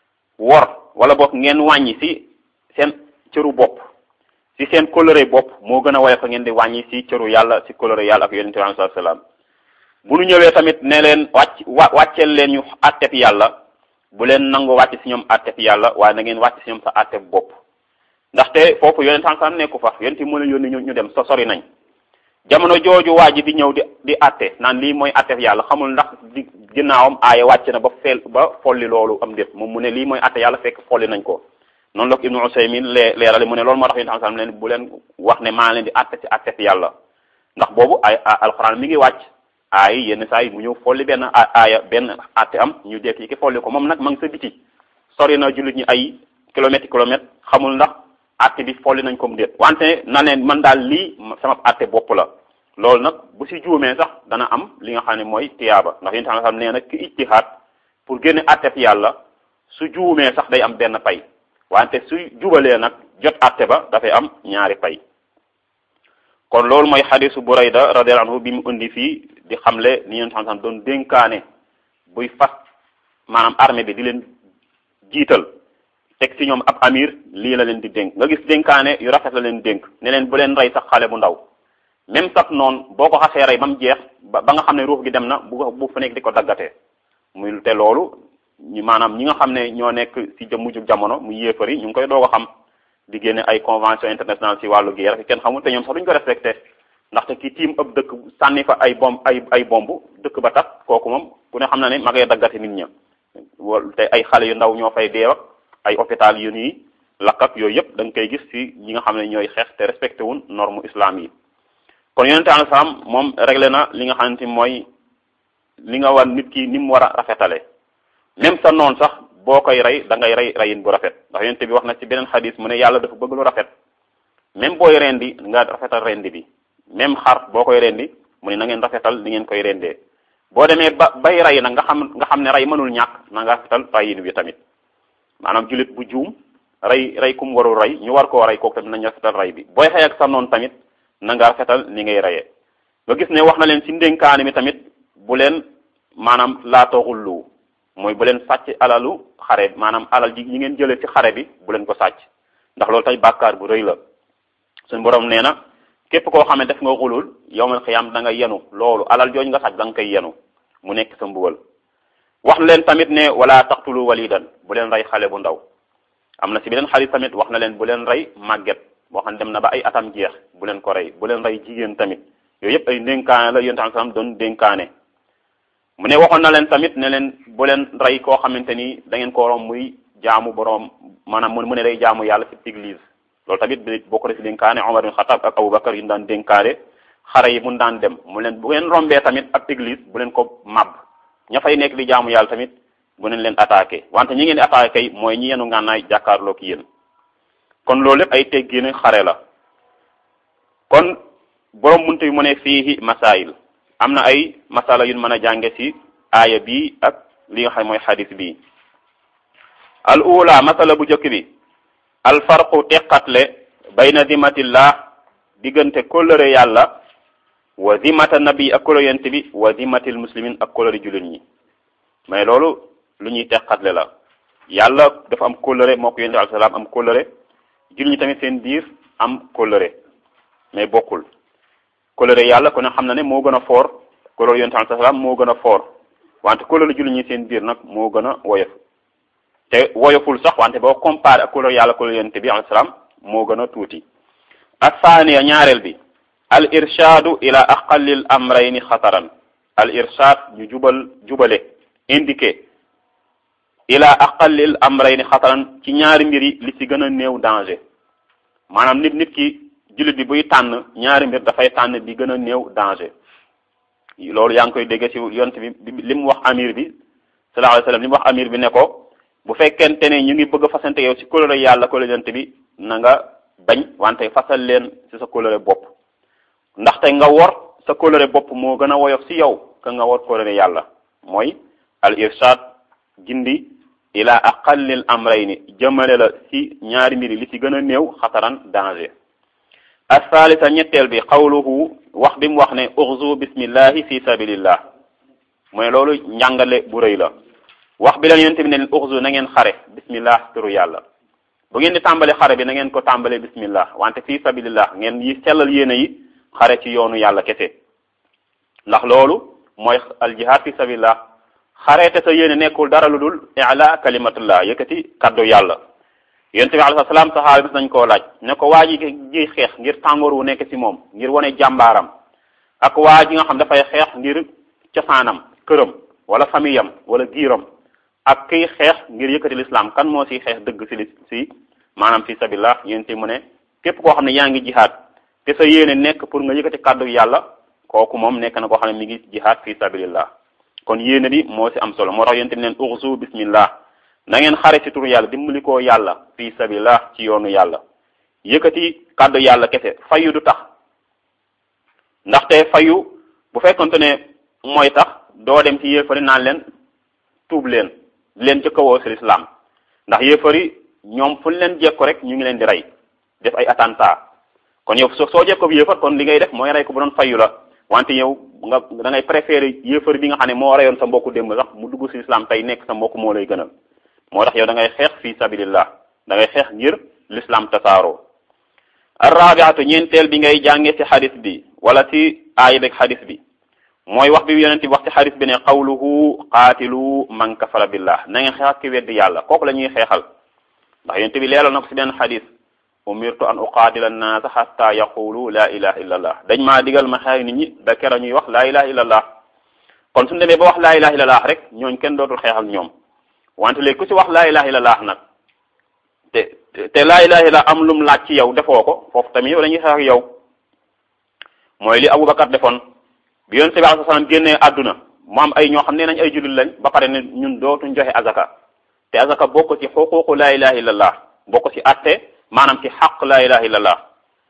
Speaker 1: wor wala boog ngeen wàññi si seen cëru bopp si seen kóllëre bopp moo gën a woyof ngeen di wàññi si cëru yàlla si kóllëre yàlla ak yonente bi sallallahu alayhi wasallam bu nu ñëwee tamit ne leen wàcc wa wàcceel leen ñu attef yàlla bu leen nangu wàcc si ñoom attef yàlla waaye na ngeen wàcc si ñoom sa attef bopp ndaxte foofu yonent sallallahu nekku fa yonent moo leen yónni ñu dem so sori nañ jamono jooju waa ji di ñëw di di atte naan lii mooy attef yàlla xamul ndax di ginnaawam aaya wàcc na ba fel ba folli loolu am déet moom mu ne lii mooy atte yàlla fekk folli nañ ko noonu la ko Ibnu Usaymin lee leerale mu ne loolu moo tax yonent sallallahu leen bu leen wax ne maa leen di atte ci attef yàlla ndax boobu ay alxuraan mi ngi wàcc aay yenn saa yi mu ñëw folli benn aaya benn atte am ñu dekk yi ki folli ko moom nag ma ngi sa biti sori na jullit ñi ay kilomètres kilomètres xamul ndax atte bi folli nañ ko mu déet wante na leen man daal lii sama atte bopp la loolu nag bu si juumee sax dana am li nga xam ne mooy tiyaaba ndax yéen tamit xam nee na ki ijtihaad pour génne atte fi yàlla su juumee sax day am benn pay wante su jubalee nag jot atte ba dafay am ñaari pay kon loolu mooy xadisu Burayda radiyallahu anhu bi mu indi fii di xamle ni yéen xam doon dénkaane buy fas maanaam armée bi di leen jiital teg ci ñoom ab amir lii la leen di dénk nga gis dénkaane yu rafet la leen dénk ne leen bu leen rey sax xale bu ndaw même sax noonu boo ko xasee rey ba mu jeex ba ba nga xam ne ruux gi dem na bu bu fa nekk di ko daggatee muy te loolu ñu maanaam ñi nga xam ne ñoo nekk ci mujjug jamono muy yéefar yi ñu ngi koy doog a xam di génne ay convention internationale ci wàllu guerre kenn xamul te ñoom sax duñ ko respecté ndaxte ki tiim ëpp dëkk sànni fa ay bomb ay ay bomb dëkk ba tax kooku moom ku ne xam na ne ma ngay daggate nit ña te ay xale yu ndaw ñoo fay deew ak ay hôpital yu nii lakk ak yooyu yëpp da nga koy gis ci ñi nga xam ne ñooy xeex te respecté wun norme islam yi kon yonente alayhi salaam moom réglé na li nga xamante mooy li nga wan nit ki ni mu war a rafetale même sa noon sax boo koy rey da ngay rey reyin bu rafet ndax yonent bi wax na ci beneen xadis mu ne yàlla dafa bëgg lu rafet même booy rendi nga rafetal rendi bi même xar boo koy rendi mu ne na ngeen rafetal li ngeen koy rendee boo demee ba bay rey nag nga xam nga xam ne rey mënul ñàkk na nga rafetal reyin bi tamit maanaam jullit bu juum rey rey kum warul rey ñu war koo rey kooku tamit nañ rafetal rey bi booy xëy ak sa noon tamit na nga rafetal ni ngay reyee nga gis ne wax na leen ci ndénkaane mi tamit bu leen maanaam laatooxul lu mooy bu leen sàcc alalu xare maanaam alal ji ñi ngeen jëlee ci xare bi bu leen ko sàcc ndax loolu tey bàkkaar bu rëy la suñu borom nee na képp koo xam ne def nga xulul yowmal xiyaam da nga yenu loolu alal jooju nga sàcc da nga koy yenu mu nekk sa mbugal wax na leen tamit ne wala taqtulu walidan bu leen rey xale bu ndaw am na ci beneen xarit tamit wax na leen bu leen rey màgget boo xam ne dem na ba ay atam jeex bu leen ko rey bu leen rey jigéen tamit yooyu yëpp ay ndénkaane la yonent sallam doon dénkaane mu ne waxoon na leen tamit ne leen bu leen rey koo xamante ni da ngeen ko rom muy jaamu boroom maanaam mu ne day jaamu yàlla ci église loolu tamit bi bokk na ci dénkaane Omar bin Xattaab ak Aboubacar yi daan dénkaane xare yi mun daan dem mu leen bu ngeen rombee tamit ab église bu leen ko màbb ña fay nekk di jaamu yàlla tamit bu leen leen attaqué wante ñi ngeen di attaqué kay mooy ñi yenu ngànnaay jàkkaarloo ki yéen kon loolu lépp ay teggini xare la kon borom muntu bi mu ne fii masail am na ay masala yu mën a jànge ci aaya bi ak li nga xam mooy xadis bi al ula masala bu njëkk bi al farqu teqatle bayna zimatillah diggante kóllëre yàlla wa zimata nabi ak kóllëre yent bi wa zimatil muslimin ak kóllëre jullit ñi mais loolu lu ñuy teqatle la yàlla dafa am kóllëre moo ko yonent bi alayhi salaam am kóllëre jullit ñi tamit seen biir am kóllëre mais bokkul kóllëre yàlla kon xam na ne moo gën a foor kóllëre yonent bi alayhi salaam moo gën a foor wante kóllëre jullit ñi seen biir nag moo gën a woyof te woyoful sax wante boo comparé ak kóllëre yàlla kóllëre yonent bi alayhi salaam moo gën a tuuti ak saaniya ñaareel bi al irshadu ila aqallil amrayni xataran al irshad ñu jubal jubale indiqué ila aqallil amrayni xataran ci ñaari mbir yi li ci gën a néew danger maanaam nit nit ki jullit bi buy tànn ñaari mbir dafay tànn bi gën a néew danger loolu yaa ngi koy dégg ci yont bi li mu wax amir bi sallallahu alayhi wasallam li mu wax amir bi ne ko bu fekkente ne ñu ngi bëgg a fasante yow ci kóllëre yàlla kóllëre yont bi na nga bañ wante fasal leen ci sa kóllëre bopp ndaxte nga wor sa kóllëre bopp moo gën a woyof ci yow ka nga wor kóllëre yàlla mooy al irshad gindi ila aqallil amrayni jëmale la ci ñaari mbiri li ci gën a néew xataran danger asalisa ñetteel bi xawluhu wax bi mu wax ne uxzu bismillahi fi sabilillah mooy loolu njàngale bu rëy la wax bi la yonent bi ne leen uxzu na ngeen xare bismillah turu yàlla bu ngeen di tàmbale xare bi na ngeen ko tàmbale bismillah wante fi sabilillah ngeen yi sellal yéene yi xare ci yoonu yàlla kese ndax loolu mooy al jihad fi sabilillah xareete sa yéene nekkul dara lu dul i'la kalimatullah yëkkati kaddu yàlla yonent bi alayhi salaam saxaaba bis nañ koo laaj ne ko waa ji ji xeex ngir tàngoor wu nekk ci moom ngir wane jàmbaaram ak waa ji nga xam dafay xeex ngir cosaanam këram wala famiyam wala giiram ak kiy xeex ngir yëkkati l'islam kan moo ci xeex dëgg ci li ci maanaam fi sabilillah yonent mu ne képp koo xam ne yaa ngi jihaad te sa yéene nekk pour nga yëkkati kaddu yàlla kooku moom nekk na koo xam ne mi ngi jihaad fi sabilillah kon yéene bi moo ci am solo moo tax yonent bi neen urzu bismillah na ngeen xare ci turu yàlla dimbali koo yàlla fi sabilillah ci yoonu yàlla yëkkati kàddu yàlla kese fayu du tax ndaxte fayu bu fekkonte ne mooy tax doo dem ci yéefari naan leen tuub leen di leen jëkkawoo ci l'islam ndax yéefari ñoom fu leen jekko rek ñu ngi leen di rey def ay attentat kon yow soo soo jekko bi yéefar kon li ngay def mooy rey ko bu doon fayu la wante yow nga da ngay préférer yéefar bi nga xam ne moo reyoon sa mbokku démb sax mu dugg ci islam tey nekk sa mbokk moo lay gënal moo tax yow da ngay xeex fi sabilillah da ngay xeex ngir l'islam tasaaroo arrabiatu ñeenteel bi ngay jànge ci xadis bi wala ci aaya beeg xadis bi mooy wax bi yonent bi wax ci xadis bi ne qawluhu qaatilu man kafara billah na ngeen xeex ki weddi yàlla kooku la ñuy xeexal ndax yonent bi leeral na ko ci benn xadis umirtu an uqaatila annaasa xatta yaqulu la ilaha illa allah dañ maa digal ma xeex nit ñi ba kera ñuy wax la ilaha illa allah kon suñu demee ba wax la ilaha illa allah rek ñooñ kenn dootul xeex ak ñoom wante léegi ku ci wax la ilaha illa allah nag te te la ilaha illa am lum laaj ci yow defoo ko foofu tamit yow dañuy xeex ak yow mooy li Aboubacar defoon bi yonent bi alayhi salaam génnee àdduna mu am ay ñoo xam ne nañ ay jullit lañ ba pare ne ñun dootuñ joxe azaka te azaka bokk ci xuququ la ilaha illallah bokk ci atte maanaam ci xaq la ilaha illallah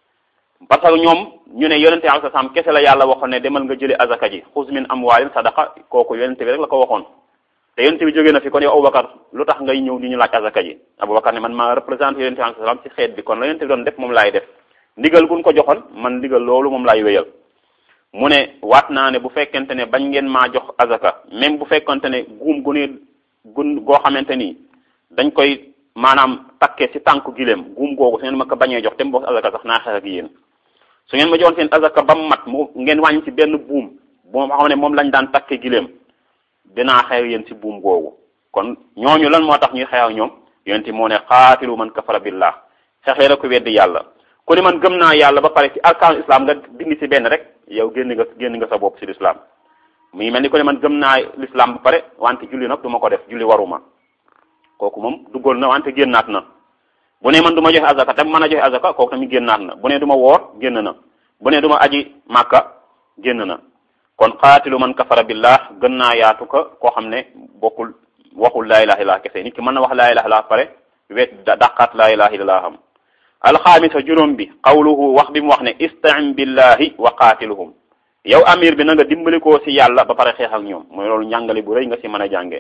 Speaker 1: parce que ñoom ñu ne yonente alai salaam kese la yàlla waxoon ne demal nga jële azaka ji xuz min amwaalin sadaqa kooku yonente bi rek la ko waxoon te yonente bi jógee na fi kon yow Aboubacar lu tax ngay ñëw di ñu laaj azaka ji Aboubacar ne man maa représenté yonente alai salaam ci xeet bi kon la yonente bi doon def moom laay def ndigal gun ko joxoon man ndigal loolu moom laay wéyal mu ne waat naa ne bu fekkente ne bañ ngeen maa jox azaka même bu fekkente ne guum gu ne gun goo xamante ni dañ koy maanaam takke ci tànku gileem guum googu su ngeen ma ko bañee jox te mu bokk azaka sax naa xeex ak yéen su ngeen ma joxoon seen azaka ba mu mat mu ngeen wàññi ci benn buum boo xam ne moom lañ daan takke gileem dinaa xeex yéen ci buum googu kon ñooñu lan moo tax ñuy xeex ak ñoom yonent moo ne xaatilu man kafara billah xeexee la ko weddi yàlla ku ne man gëm naa yàlla ba pare ci arkaanu islam nga dindi ci benn rek yow génn nga génn nga sa bopp ci l'islam muy mel ni ku ne man gëm naa l'islam ba pare wante julli nag du ma ko def julli waruma kooku moom duggoon na wante génnaat na bu ne man du ma joxe azaka tam mën a joxe azaka kooku tamit génnaat na bu ne du ma woor génn na bu ne du ma aji màkka génn na kon xaatilu man kafara billah gën naa yaatu ko koo xam ne bokkul waxul laa ilaha illallah kese nit ki mën na wax laa ilaha illallah pare wet daqaat laa ilaha illallah xam alxaamisa juróom bi qawluhu wax bi mu wax ne istain billahi wa qaatiluhum yow amir bi na nga dimbali koo si yàlla ba pare xeex ak ñoom mooy loolu njàngale bu rëy nga si mën a jàngee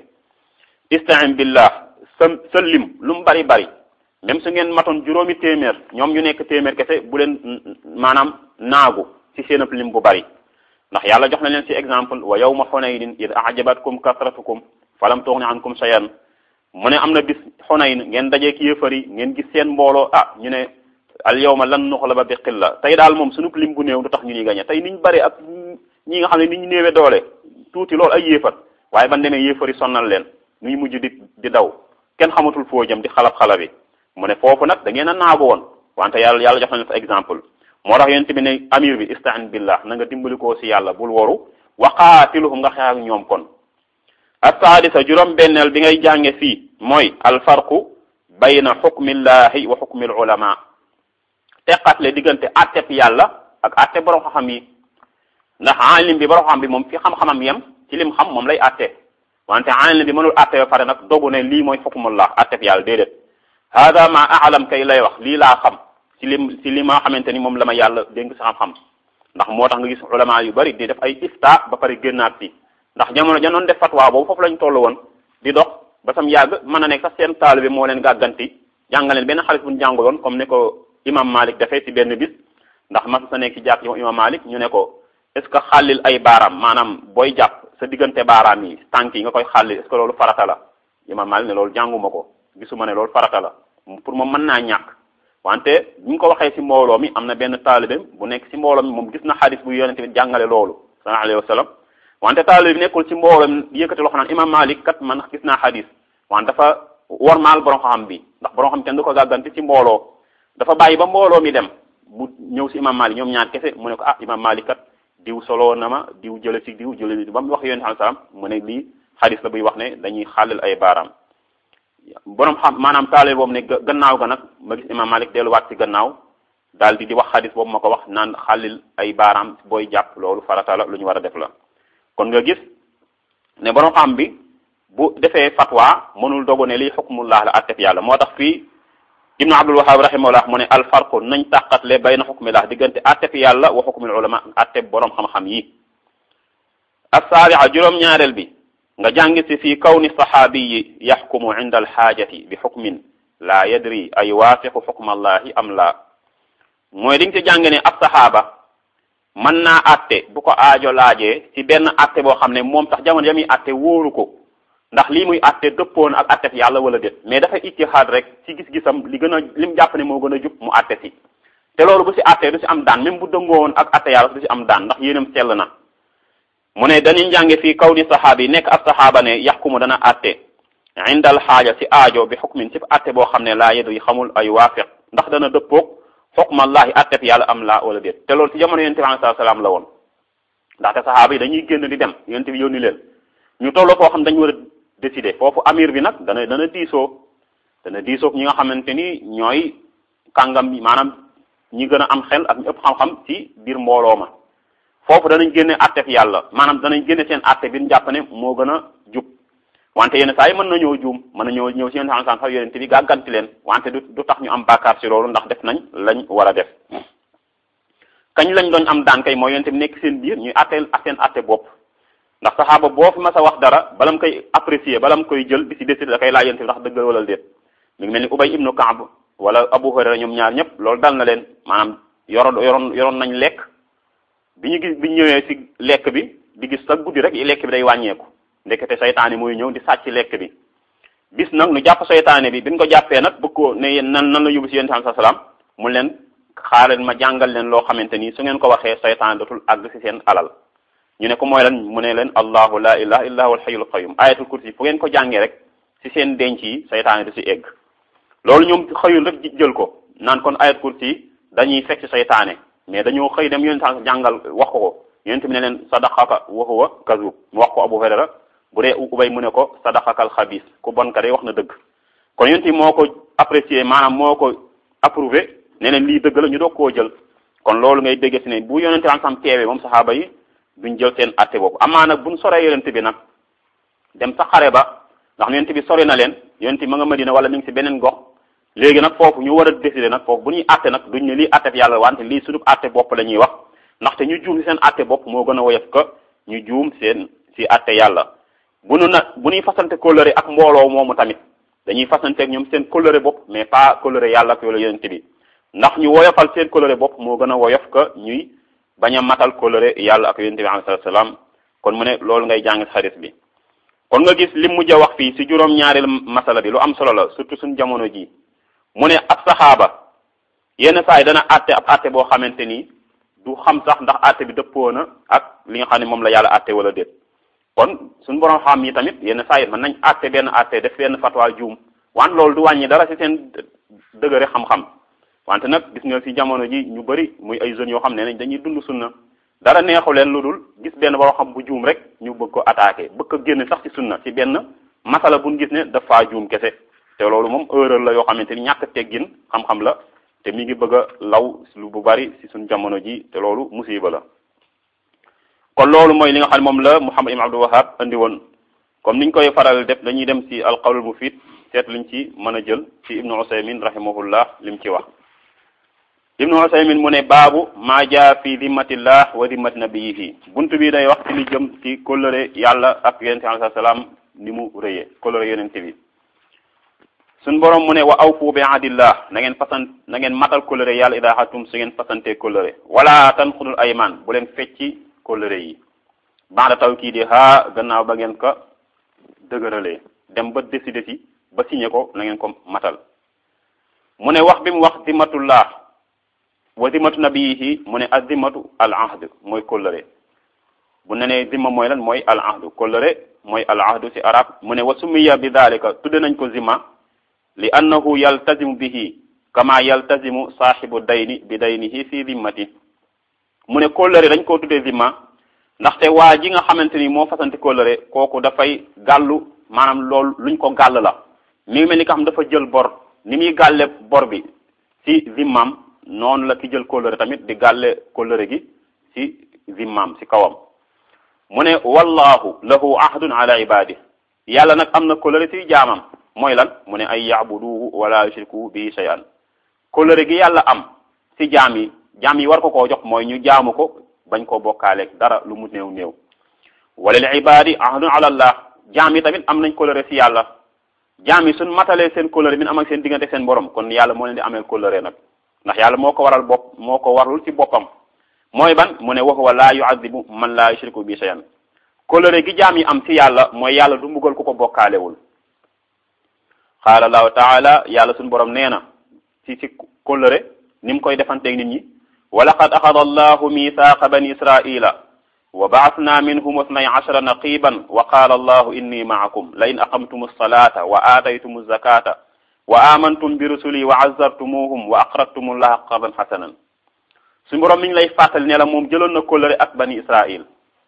Speaker 1: istain billah sa sa lim lu mu bari bari même su ngeen matoon juróomi téeméer ñoom ñu nekk téeméer kese bu leen maanaam naagu ci seen ab lim bu bari ndax yàlla jox na leen ci exemple wa yawma xunaynin id ajabatkum kasratukum falam tughni ankum shay'an mu ne am na bis xunayn ngeen dajee ki yéefar yi ngeen gis seen mbooloo ah ñu ne al yawma lan nuxlaba bi qilla tey daal moom suñu lim bu néew du tax ñu ñuy gañe tey niñ bari ak ñi nga xam ne ni ñu néewee doole tuuti loolu ay yéefar waaye ban demee yéefar yi sonnal leen nuy mujj di di daw kenn xamatul foo jëm di xalab xalabi mu ne foofu nag da ngeen a naagu woon wante yàlla yàlla jox na fa exemple moo tax yonent bi ne amir bi istain billah na nga dimbali koo si yàlla bul waru waqaatiluhum nga xeex ak ñoom kon assaadisa juróom benneel bi ngay jànge fii mooy alfarqu bayna xukmillahi wa xukmil ulama teqatle diggante atteb yàlla ak atte borom xam-xam yi ndax alim bi borom xam bi moom fi xam-xamam yem ci lim xam moom lay atte wante alim bi mënul atte ba pare nag dogu ne lii mooy xukmullah atteb yàlla déedéet hada ma alam kay lay wax lii laa xam ci lim ci li ma xamante ni moom la ma yàlla dénk sa xam-xam ndax moo tax nga gis ulama yu bari di def ay ifta ba pare génnaat ci ndax jamono janoon def fatwa boobu foofu lañ toll woon di dox ba sam yàgg mën a nekk sax seen taalibe moo leen gàgganti jàngaleen benn xaalis bu ñu jàngaloon comme ne ko imam Malik defee ci benn bis ndax mas sa nekk ci jàpp ci imam Malik ñu ne ko est ce que xàllil ay baaraam maanaam booy jàpp sa diggante baaraam yi tànk yi nga koy xàllil est ce que loolu farata la imam Malik ne loolu jànguma ko gisuma ne loolu farata la pour moom mën naa ñàkk wante bu ñu ko waxee ci mbooloo mi am na benn taalibe bu nekk ci mbooloo mi moom gis na xadis bu yonente bi jàngale loolu sallallahu alayhi wa sallam wante taalibe bi nekkul ci mbooloo mi yëkkati loxo naan imam Malik kat man gis naa xadis wante dafa wormaal borom xam bi ndax borom xam kenn du ko gàgganti ci mbooloo dafa bàyyi ba mbooloo mi dem mu ñëw ci imam Malik ñoom ñaar kese mu ne ko ah imam Malik kat diw solo na ma diw jële ci diw jële ba mu wax yonente sallallahu alayhi wa sallam mu ne lii xadis la buy wax ne dañuy xàllal ay baaraam borom xam maanaam taale boobu ne gannaaw ga nag ma gis imam Malik delluwaat ci gannaaw daal di di wax xadis boobu ma ko wax naan xàllil ay baaraam booy jàpp loolu farata la lu ñu war a def la kon nga gis ne borom xam bi bu defee fatwa mënul dogu ne lii xukmullah la attef yàlla moo tax fii ibnu abdul wahab rahimahullah mu ne alfarqu nañ tàqatle bayna xukmillah diggante attef yàlla wa xukmil ulama attef borom xam-xam yi assaaria juróom-ñaareel bi nga jàngi si fii kawni saxaabiyi yaxkumu inda alxaajati bi xukmin laa yadri ay waafiqu xukma allahi am laa mooy di nga ci jàng ne ab saxaaba mën naa atte bu ko aajo laajee ci benn atte boo xam ne moom sax jamono ya muy atte wóoru ko ndax lii muy atte dëppoon ak attef yàlla wala déet mais dafa ittihaad rek ci gis-gisam li gën a lim jàpp ne moo gën a jub mu atte si te loolu bu si atte du si am daan même bu dëngoowoon ak atte yàlla du si am daan ndax yéenam sell na mu ne dañuy njànge fii kaw ni saxaaba yi nekk ab saxaaba ne yaxkumu dana atte indal xaaja si aajo bi xukmin si atte boo xam ne laa yedu yi xamul ay waafiq ndax dana dëppoog xukmallahi attef yàlla am laa wala déet te loolu si jamono yonente bi alayhi salaam la woon ndaxte saxaaba yi dañuy génn di dem yonente bi yónni leen ñu tolloo foo xam dañu war a décider foofu amir bi nag dana dana diisoo dana diisoo ñi nga xamante ni ñooy kàngam bi maanaam ñi gën a am xel ak ñu ëpp xam-xam ci biir mbooloo ma foofu danañ génne attef yàlla maanaam danañ génne seen atte bi ñu jàpp ne moo gën a jub wante yenn saa yi mën na ñëw juum mën na ñëw ñëw si yenn saa sax yonent bi gàgganti leen wante du du tax ñu am bàkkaar si loolu ndax def nañ lañ war a def kañ lañ doon am daan kay mooy yonent bi nekk seen biir ñuy atteel ak seen atte bopp ndax saxaaba boo fi mas a wax dara bala mu koy apprécier bala mu koy jël di si décider da koy laaj yonent bi ndax dëggal wala déet mi ngi mel ni Ubay ibnu Kaab wala Abu Hurayra ñoom ñaar ñëpp loolu dal na leen maanaam yoroon yoroon yoroon nañ lekk bi ñu gis bi ñu ñëwee si lekk bi di gis sax guddi rek lekk bi day wàññeeku ndekete saytaane mooy ñëw di sàcc lekk bi bis nag nu jàpp saytaane bi bi ñu ko jàppee nag bëgg ko ne yéen nan nan la yóbbu si yéen sa salaam mu leen xaaral ma jàngal leen loo xamante ni su ngeen ko waxee saytaane dootul àgg si seen alal ñu ne ko mooy lan mu ne leen allahu la ilaha illa huwa alhayyul qayyum ayatul kursi fu ngeen ko jàngee rek si seen denc yi saytaane du si egg loolu ñoom xëyul rek jël ko naan kon ayatul kursi dañuy fekk si saytaane mais dañoo xëy dem yonent sa jàngal wax ko ko yonent bi ne leen sadaqaka wa huwa kazub mu wax ko Abu Hurayra bu dee ubay mu ne ko sadaqakal xabis ku bon ka day wax na dëgg kon yonent bi moo ko apprécié maanaam moo ko approuvé ne leen lii dëgg la ñu doog koo jël kon loolu ngay dégg si ne bu yonent bi sam teewee moom saxaaba yi duñ jël seen atte boobu amaa nag buñ soree yonent bi nag dem sa xare ba ndax yonent bi sori na leen yonent bi ma nga Madina wala mi ngi si beneen gox léegi nag foofu ñu war a décider nag foofu bu ñuy atte nag duñ ne lii atte bi yàlla wante lii sunu atte bopp la ñuy wax ndaxte ñu juum si seen atte bopp moo gën a woyof ka ñu juum seen si atte yàlla bu nu na bu ñuy fasante kóllëre ak mbooloo moomu tamit dañuy fasante ak ñoom seen kóllëre bopp mais pas kóllëre yàlla ak yoolu yonent bi ndax ñu woyofal seen kóllëre bopp moo gën a woyof ka ñuy bañ a matal kóllëre yàlla ak yonent bi alayhi salaam kon mu ne loolu ngay jàng xaris bi kon nga gis li mujj a wax fii si juróom ñaareel masala bi lu am solo la surtout suñ jamono ji mu ne ab saxaaba yenn saa yi dana àtte ab àtte boo xamante ni du xam sax ndax àtte bi dëppoo na ak li nga xam ne moom la yàlla àtte wala déet kon suñu borom xam yi tamit yenn saa yi mën nañ àtte benn àtte def benn fatwa juum wante loolu du wàññi dara ci seen dëgëre xam-xam wante nag gis nga ci jamono ji ñu bëri muy ay jeunes yoo xam ne nañ dañuy dund sunna dara neexu leen lu dul gis benn borom xam bu juum rek ñu bëgg ko attaqué bëgg ko génne sax ci sunna ci benn masala buñ gis ne dafa juum kese te loolu moom erreur la yoo xamante ni ñàkk teggin xam-xam la te mi ngi bëgg a law lu bu bari ci suñ jamono ji te loolu musiba la kon loolu mooy li nga xam ne moom la Muhammad ibn Abdul Wahhab andi woon comme niñ koy faral def dañuy dem ci alqawlul mufid seet liñ ci mën a jël ci ibnu Usaymin rahimahullah lim ci wax ibnu Usaymin mu ne baabu maa jaa fi dimmatillah wa dimmati nabiyihi bunt bi day wax ci li jëm ci kóllëre yàlla ak yonente bi alayhi salaam ni mu rëyee kóllëre yonente bi suñ borom mu ne wa awfu bi ahdillah na ngeen fasan na ngeen matal kóllëre yàlla idaa xatum su ngeen fasante kóllëre wala tanxudul ayman bu leen fecci kóllëre yi ba'da tawkiidi ha gannaaw ba ngeen ko dëgëralee dem ba décider ci ba signé ko na ngeen ko matal mu ne wax bi mu wax dimmatullah wa dimmatu nabiyihi mu ne azimmatu al ahd mooy kóllëre bu ne nee zimma mooy lan mooy al ahdu kóllëre mooy al ahdu ci arab mu ne wa sumiya bi dalika tudde nañ ko zimma li annahu yaltazimu bihi kama yaltazimu saaxibu dayni bi daynihi fi zimmati mu ne kóllëre dañ koo tuddee zimma ndaxte waa ji nga xamante ni moo fasante kóllëre kooku dafay gàllu maanaam loolu luñ ko gàll la mi ngi mel ni ka xam dafa jël bor ni muy gàlle bor bi ci zimmam noonu la ki jël kóllëre tamit di gàlle kóllëre gi ci zimmam ci kawam mu ne wallahu lahu ahdun ala ibadi yàlla nag am na kóllëre ci jaamam mooy lan mu ne ay yaabuduhu wala yushriku bi shay'an kóllëre gi yàlla am ci jaam yi jaam yi war ko koo jox mooy ñu jaamu ko bañ koo bokkaaleeg dara lu mu néew néew wala li ibadi ahdun ala allah jaam yi tamit am nañ kóllëre ci yàlla jaam yi suñ matalee seen kóllëre bi am ak seen diggante seen borom kon yàlla moo leen di amee kóllëre nag ndax yàlla moo ko waral bopp moo ko warul ci boppam mooy ban mu ne wa huwa laa yu'adhibu man laa yushriku bi shay'an kóllëre gi jaam yi am ci yàlla mooy yàlla du mbugal ku ko bokkaalewul qaala allahu taala yàlla suñu borom nee na ci ci kóllëre ni mu koy defanteeg nit ñi wa laqad axada allahu mithaqa bani israila wa ba'athna minhum ithnay ashara naqiban wa qaala allahu inni ma'akum la in aqamtum as-salata wa ataytum az-zakata wa amantum bi rusuli wa azzartumuhum wa aqradtum allaha qardan hasanan suñu borom mi ngi lay fàttali ne la moom jëloon na kóllëre ak bani israil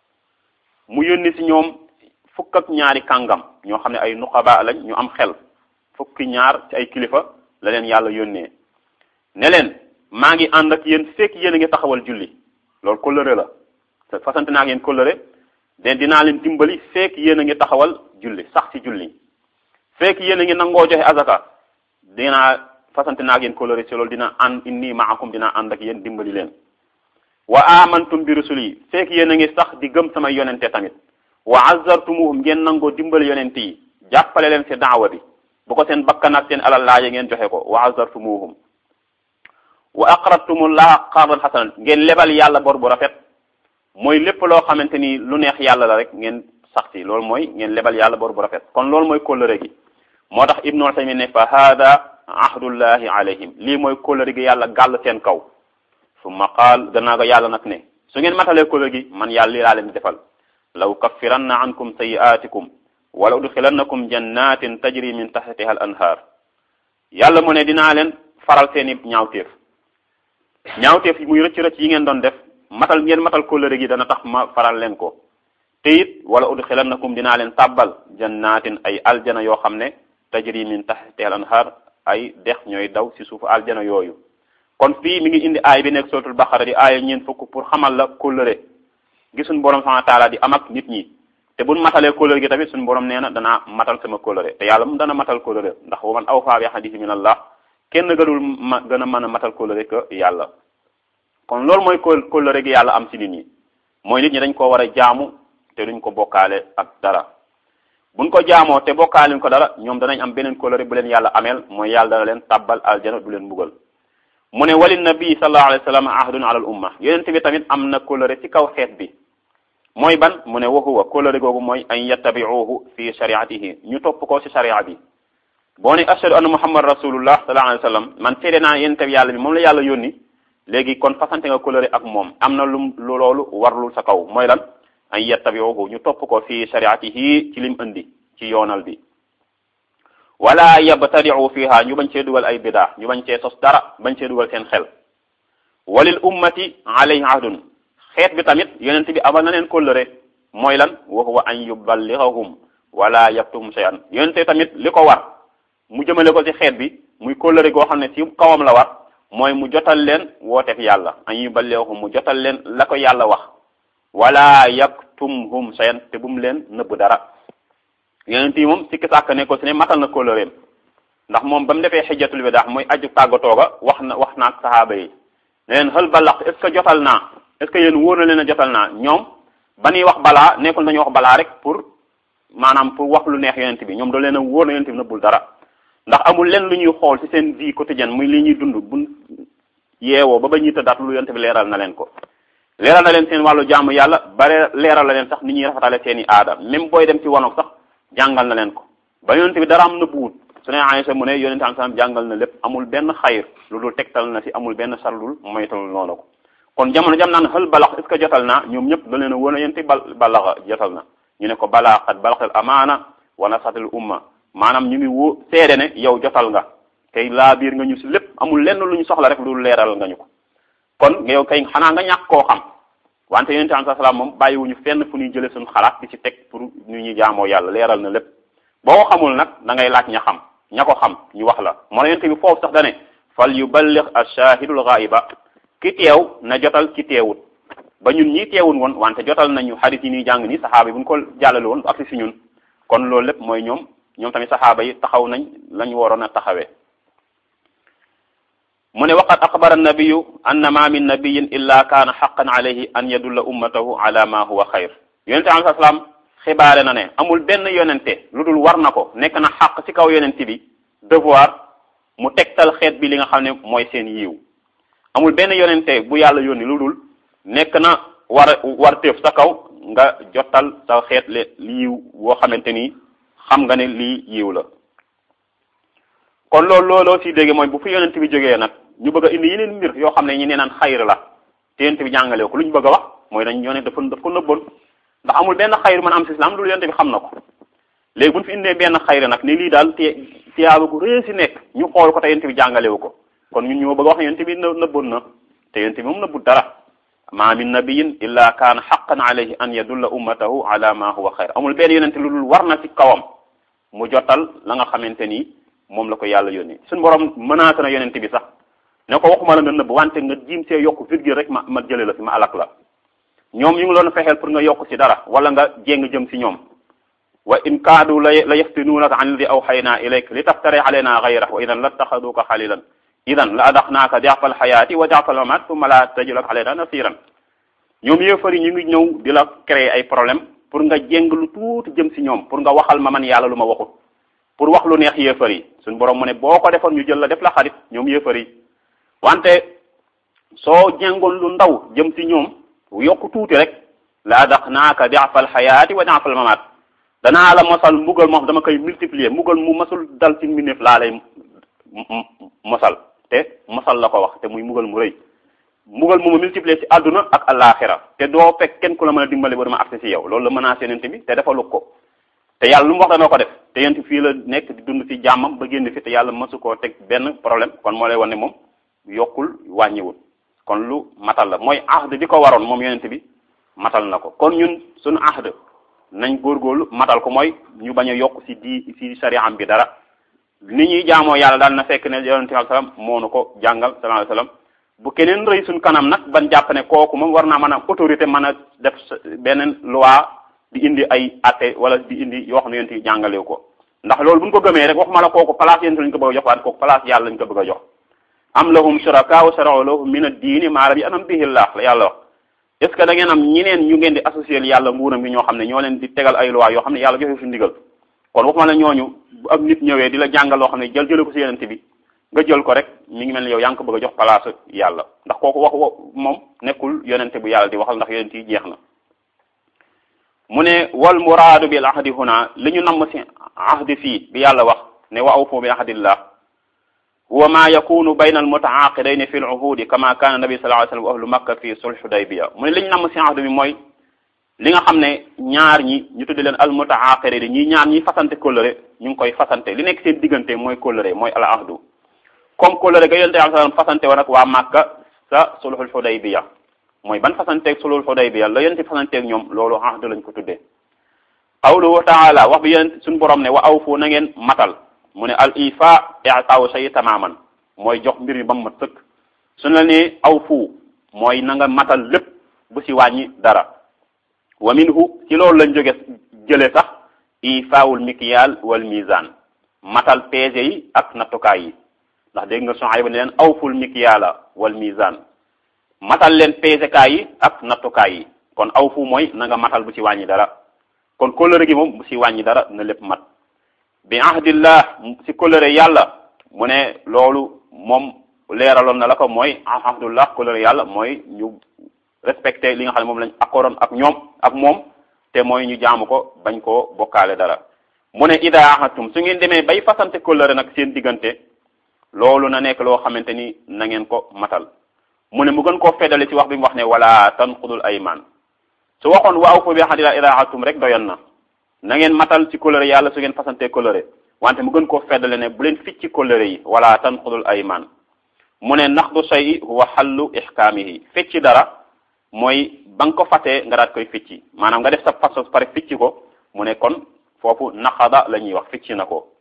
Speaker 1: mu yónni si ñoom fukk ak ñaari kàngam ñoo xam ne ay nuqaba lañ ñu am xel fukki ñaar ci ay kilifa la leen yàlla yónnee ne leen maa ngi ànd ak yéen fekk yéen a ngi taxawal julli loolu kóllëre la fasante naa ak yéen kóllëre de dinaa leen dimbali fekk yéen a ngi taxawal julli sax ci julli fekk yéen a ngi nangoo joxe azaka dinaa fasante naa ak yéen kóllëre ci loolu dina ànd inni maakum dina ànd ak yéen dimbali leen wa amantum bi rusuli fekk yéen a ngi sax di gëm samay yonente tamit wa azzartumuhum ngeen nangoo dimbali yonente yi jàppale leen ci daawa bi bu ko seen bakkan ak seen alal laaje ngeen joxe ko wa azzartumuhum wa aqradtumullaha qardan hasanan ngeen lebal yàlla bor bu rafet mooy lépp loo xamante ni lu neex yàlla la rek ngeen sax ci loolu mooy ngeen lebal yàlla bor bu rafet kon loolu mooy kóllëre gi moo tax ibnu Usaymin ne fa hada ahdullahi alayhim lii mooy kóllëre gi yàlla gàll seen kaw summa qaal gannaaw ko yàlla nag ne su ngeen matalee kóllëre gi man yàlla lii laa leen defal law kaffiranna ankum sayi'atikum wala udxilannakum jannatin tajri min tahtiha al anhar yàlla mu ne dinaa leen faral seeni ñaawteef ñaawteef yi muy rëcc rëcc yi ngeen doon def matal ngeen matal kóllëre gi dana tax ma faral leen ko te it wala udxilannakum dinaa leen tàbbal jannatin ay aljana yoo xam ne tajri min tahtiha al anhar ay dex ñooy daw ci suufu aljana yooyu kon fii mi ngi indi aay bi nekk suratul baqara di aaya ñeen fukk pour xamal la kóllëre gi suñu borom subhanahu wa taala di am ak nit ñi te buñ matalee kóllëre gi tamit suñu borom nee na danaa matal sama kóllëre te yàlla mu dana matal kóllëre ndax wa man awfaa bi hadiisi min allah kenn gënul ma gën a mën a matal kóllëre que yàlla kon loolu mooy kóllëre gi yàlla am ci nit ñi mooy nit ñi dañ ko war a jaamu te duñ ko bokkaale ak dara buñ ko jaamoo te bokkaale ko dara ñoom danañ am beneen kóllëre bu leen yàlla ameel mooy yàlla dana leen tabbal aljana du leen mbugal mu ne wali nabi sallallahu alayhi wa sallam ahdun ala al umma yonent bi tamit am na kóllëre ci kaw xeet bi mooy ban mu ne wa huwa kóllëre googu mooy an yattabi'uhu fi shariatihi ñu topp ko ci sharia bi boo ne ashhadu anna muhammad rasulullah sallallahu alayhi wa sallam man seede naa yonent bi yàlla bi moom la yàlla yónni léegi kon fasante nga kóllëre ak moom am na lu lu loolu warlul sa kaw mooy lan an yattabi'uhu ñu topp ko fi shariatihi ci lim indi ci yoonal bi wala yabtadi'u fiha ñu bañ cee dugal ay bidaa ñu bañ cee sos dara bañ cee dugal seen xel walil ummati alayhi ahdun xeet bi tamit yonent bi amal na leen kóllëre mooy lan wa huwa an yuballighahum wala yaktum shay'an yonent tamit li ko war mu jëmale ko ci xeet bi muy kóllëre goo xam ne ci kawam la war mooy mu jotal leen wooteef yàlla an yuballighahum mu jotal leen la ko yàlla wax wala yaktumhum shay'an te bu mu leen nëbb dara yonent yi moom sikki sàkk ne ko si ne matal na kóllëreem ndax moom ba mu defee xijjatul wida mooy aju tàggatoo ga wax na wax naak saxaaba yi ne leen xël balax est ce que jotal naa est ce que yéen wóor na leen a jotal naa ñoom ba ñuy wax balaa nekkul nañu wax balaa rek pour maanaam pour wax lu neex yonent bi ñoom da leen a wóor na yonent bi nëbbul dara ndax amul leen lu ñuy xool ci seen vie quotidienne muy li ñuy dund bu yeewoo ba ba ñuy tëddaat lu yonent bi leeral na leen ko leeral na leen seen wàllu jaamu yàlla bare leeral na leen sax ni ñuy rafetale seen i aada même booy dem ci wanoog sax jàngal na leen ko ba yonent bi dara am na buut su ne Aysa mu ne yonent am salam jàngal na lépp amul benn xayr lu dul tegtal na si amul benn sarlul moytal noonu ko kon jamono jam naan xël balax est ce que jotal naa ñoom ñëpp da leen a wóor a yonent bal balaxa jotal na ñu ne ko balaa xat balaxal amaana wa nasatil umma maanaam ñu ngi wóo seede ne yow jotal nga tey laa biir nga ñu si lépp amul lenn lu ñu soxla rek lu dul leeral nga ñu ko kon yow kay xanaa nga ñàkk koo xam wante yonent am salaam moom bàyyiwuñu fenn fu ñuy jëlee suñu xalaat di ci teg pour ñu ñuy jaamoo yàlla leeral na lépp boo ko xamul nag da ngay laaj ña xam ña ko xam ñu wax la moo la yonent bi foofu sax dane fal yuballigh ash-shahidul ghaiba ki teew na jotal ki teewut ba ñun ñii teewul woon wante jotal nañu xarit yi ñuy jàng ni saxaaba yi bu ñu ko jàllale woon ak si ñun kon loolu lépp mooy ñoom ñoom tamit saxaaba yi taxaw nañ lañu waroon a taxawee mu ne waqad axbara annabiyu anna ma min nabiyin illa kaana xaqan alayhi an yadulla ummatahu ala ma huwa xayr yonente alai salaam xibaare na ne amul benn yonente lu dul war na ko nekk na xaq ci kaw yonente bi devoir mu tegtal xeet bi li nga xam ne mooy seen yiw amul benn yonente bu yàlla yónni lu dul nekk na war war téef sa kaw nga jotal sa xeet le yiw woo xamante ni xam nga ne lii yiw la kon loolu looloo si dégg mooy bu fi yonent bi jógee nag ñu bëgg a indi yeneen mbir yoo xam ne ñu nee naan xayr la te yonent bi jàngale ko lu ñu bëgg a wax mooy dañ yonent dafa daf ko nëbboon ndax amul benn xayr mën am si islam loolu yonent bi xam na ko léegi bu ñu fi indee benn xayr nag ne lii daal te tiyaaba gu rëy si nekk ñu xool ko te yonent bi jàngalewu ko kon ñun ñoo bëgg a wax ne yonent bi nëbboon na te yonent bi moom nëbbut dara ma min nabiyin illa kaana xaqan alayhi an yadulla ummatahu ala ma huwa xayr amul benn yonent lu dul war na ci kawam mu jotal la nga xamante ni moom la ko yàlla yónni suñu borom menacé na yonent bi sax ne ko waxuma la nga nëbb wante nga jiim see yokk virgule rek ma ma jële la fi ma alak la ñoom ñu ngi doon fexeel pour nga yokk ci dara wala nga jéng jëm ci ñoom wa in kaadu la la yaftinuunaka an alladi awxaynaa ilayk li taftari alayna gayra wa idan la taxaduka xalilan idan la adaxnaaka diafa alxayaati wa diafa almamat summa la tajidu lak alayna nasiran ñoom yéefar yi ñu ngi ñëw di la créer ay problème pour nga jéng lu tuuti jëm ci ñoom pour nga waxal ma man yàlla lu ma waxut pour wax lu neex yéefar yi suñ borom mu ne boo ko defoon ñu jël la def la xarit ñoom yéefar yi wante soo jéngoon lu ndaw jëm ci ñoom yokk tuuti rek la adaxnaaka diafa alxayaati wa diafa almamat danaa la mosal mbugal moo xam dama koy multiplier mbugal mu masul dal ci mbindeef laa lay mosal te mosal la ko wax te muy mbugal mu rëy mbugal mu ma multiplier ci àdduna ak alaxira te doo fekk kenn ku la mën a dimbali ba dama accès ci yow loolu la menacé yonent bi te dafa lug ko te yàlla lu mu wax dana ko def te yonent fii la nekk di dund ci jàmmam ba génn fi te yàlla masu koo teg benn problème kon moo lay wan ne moom yokkul wàññiwul kon lu matal la mooy ahd bi ko waroon moom yonent bi matal na ko kon ñun suñu ahd nañ góorgóorlu matal ko mooy ñu bañ a yokk ci di ci sariyaam bi dara ni ñuy jaamoo yàlla daal na fekk ne yonente bi sallam moo nu ko jàngal sallallahu alayhi wasallam bu keneen rëy suñ kanam nag ban jàpp ne kooku moom war naa mën a autorité mën a def beneen loi di indi ay atte wala di indi yoo xam ne yonente yi jàngalew ko ndax loolu buñ ko gëmee rek waxuma la kooku place yonente lañ ko bëgg a jox waaye kooku place yàlla lañ ko bëgg a jox am lahum shuraka wa shara'u lahum min ad-diini maa lam ya'zan bihi Allah la yàlla wax est ce que da ngeen am ñeneen ñu ngeen di associer yàlla nguuram gi ñoo xam ne ñoo leen di tegal ay loi yoo xam ne yàlla joxe fi ndigal kon waxuma la ñooñu bu ab nit ñëwee di la jàngal loo xam ne jël jële ko ci yonente bi nga jël ko rek mi ngi mel ne yow yaa ngi ko bëgg a jox place yàlla ndax kooku wax moom nekkul yonente bu yàlla di waxal ndax yonente yi jeex na mu ne wal muraadu bil ahdi huna li ñu namm ci ahdi fii bi yàlla wax ne wa awfu bi ahdillah huwa ma yakunu bayna al mutaaqidayn fi al uhudi kama kana nabi sallallahu alayhi wasallam wa ahlu makka fi sulh hudaybiya mu ne li ñu namm ci ahdi bi mooy li nga xam ne ñaar ñi ñu tuddi leen al mutaaqidayn ñi ñaar ñi fasante kóllëre ñu ngi koy fasante li nekk seen diggante mooy kóllëre mooy al ahdu comme kóllëre ga yonente sallallahu alayhi wasallam fasante woon ak waa makka sa sulhul hudaybiya mooy ban fasanteeg sulul Hudaybiya la yonent fasanteeg ñoom loolu ahd lañ ko tuddee qawluhu taala wax bi yonent suñu borom ne wa awfu na ngeen matal mu ne al ifa i'taaw shay tamaman mooy jox mbir mi ba mu mat sëkk suñu la ne awfu mooy na nga matal lépp bu si wàññi dara wa minhu ci loolu lañ jóge jële sax ifaawul mikyal wal mizan matal peese yi ak nattukaay yi ndax dégg nga Suhayb ne leen awful mikyala wal mizan matal leen peesekaay yi ak nattukaay yi kon aw fu mooy na nga matal bu ci wàññi dara kon kóllëre gi moom bu ci wàññi dara na lépp mat bi ahdillah ci kóllëre yàlla mu ne loolu moom leeraloon na la ko mooy ahdullah kóllëre yàlla mooy ñu respecté li nga xam ne moom lañ accordoon ak ñoom ak moom te mooy ñu jaamu ko bañ koo bokkaale dara mu ne ida ahadtum su ngeen demee bay fasante kóllëre nag seen diggante loolu na nekk loo xamante ni na ngeen ko matal mu ne mu gën koo feddale ci wax bi mu wax ne wala tanqudul ayman su waxoon wa awfu bi ahdillah ida ahadtum rek doyoon na na ngeen matal ci kóllëre yàlla su ngeen fasante kóllëre wante mu gën koo feddale ne bu leen ficc ci kóllëre yi wala tanqudul ayman mu ne naqdu shay'i huwa xallu ihkaamihi fecci dara mooy ba nga ko fatee nga daat koy ficci maanaam nga def sa fas pare ficci ko mu ne kon foofu naqada la ñuy wax ficci na ko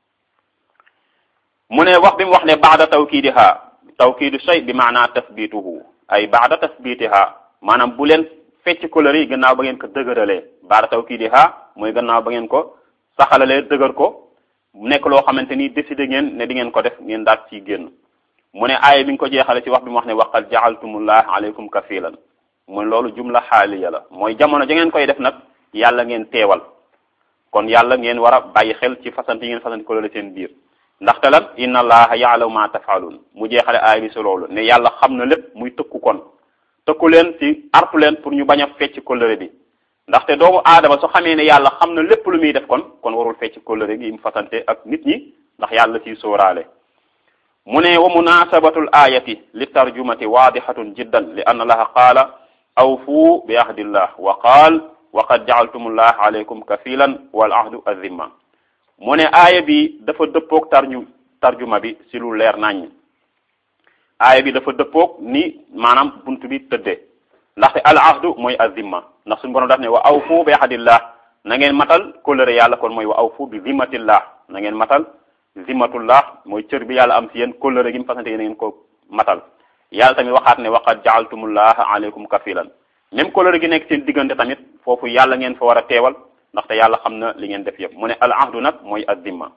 Speaker 1: mu ne wax bi mu wax ne baada tawkiidiha tawkiidu shay bi maana tasbituhu ay baada tasbitiha maanaam bu leen fecc kóllëre yi gannaaw ba ngeen ko dëgëralee baada tawkiidiha mooy gannaaw ba ngeen ko saxalalee dëgër ko nekk loo xamante ni décidé ngeen ne di ngeen ko def ngeen daat ciy génn mu ne aaya bi nga ko jeexale ci wax bi mu wax ne waqad ja'altumullah alaykum kafilan mu ne loolu jumla xaaliya la mooy jamono ja ngeen koy def nag yàlla ngeen teewal kon yàlla ngeen war a bàyyi xel ci fasante yi ngeen fasante kóllëre seen biir ndaxte lan inna allaha ya'lamu ma taf'alun mu jeexale aay bi si loolu ne yàlla xam na lépp muy tëkku kon tëkku leen ci artu leen pour ñu bañ a fecc kóllëre bi ndaxte doomu aadama su xamee ne yàlla xam na lépp lu muy def kon kon warul fecc kóllëre gi mu fasante ak nit ñi ndax yàlla ciy sóoraale mu ne wa munasabatul ayati li tarjumati waadihatun jiddan li anna allaha qaala awfu bi ahdillah wa qaal wa qad ja'altumullah alaykum kafilan wal ahdu azimma mu ne aaya bi dafa dëppoog tarju tarjuma bi si lu leer naññ aaya bi dafa dëppoog ni maanaam buntu bi tëddee ndaxte al ahdu mooy azimma ndax suñu borom daf ne wa awfu bi ahadillah na ngeen matal kóllëre yàlla kon mooy wa awfu bi zimmatillah na ngeen matal zimmatullah mooy cër bi yàlla am si yéen kóllëre gi mu fasante yéen ngeen ko matal yàlla tamit waxaat ne waqad ja'altumullaha alaykum kafilan même kóllëre gi nekk seen diggante tamit foofu yàlla ngeen fa war a teewal ndaxte yàlla xam na li ngeen def yëpp mu ne al ahdu nag mooy azzimma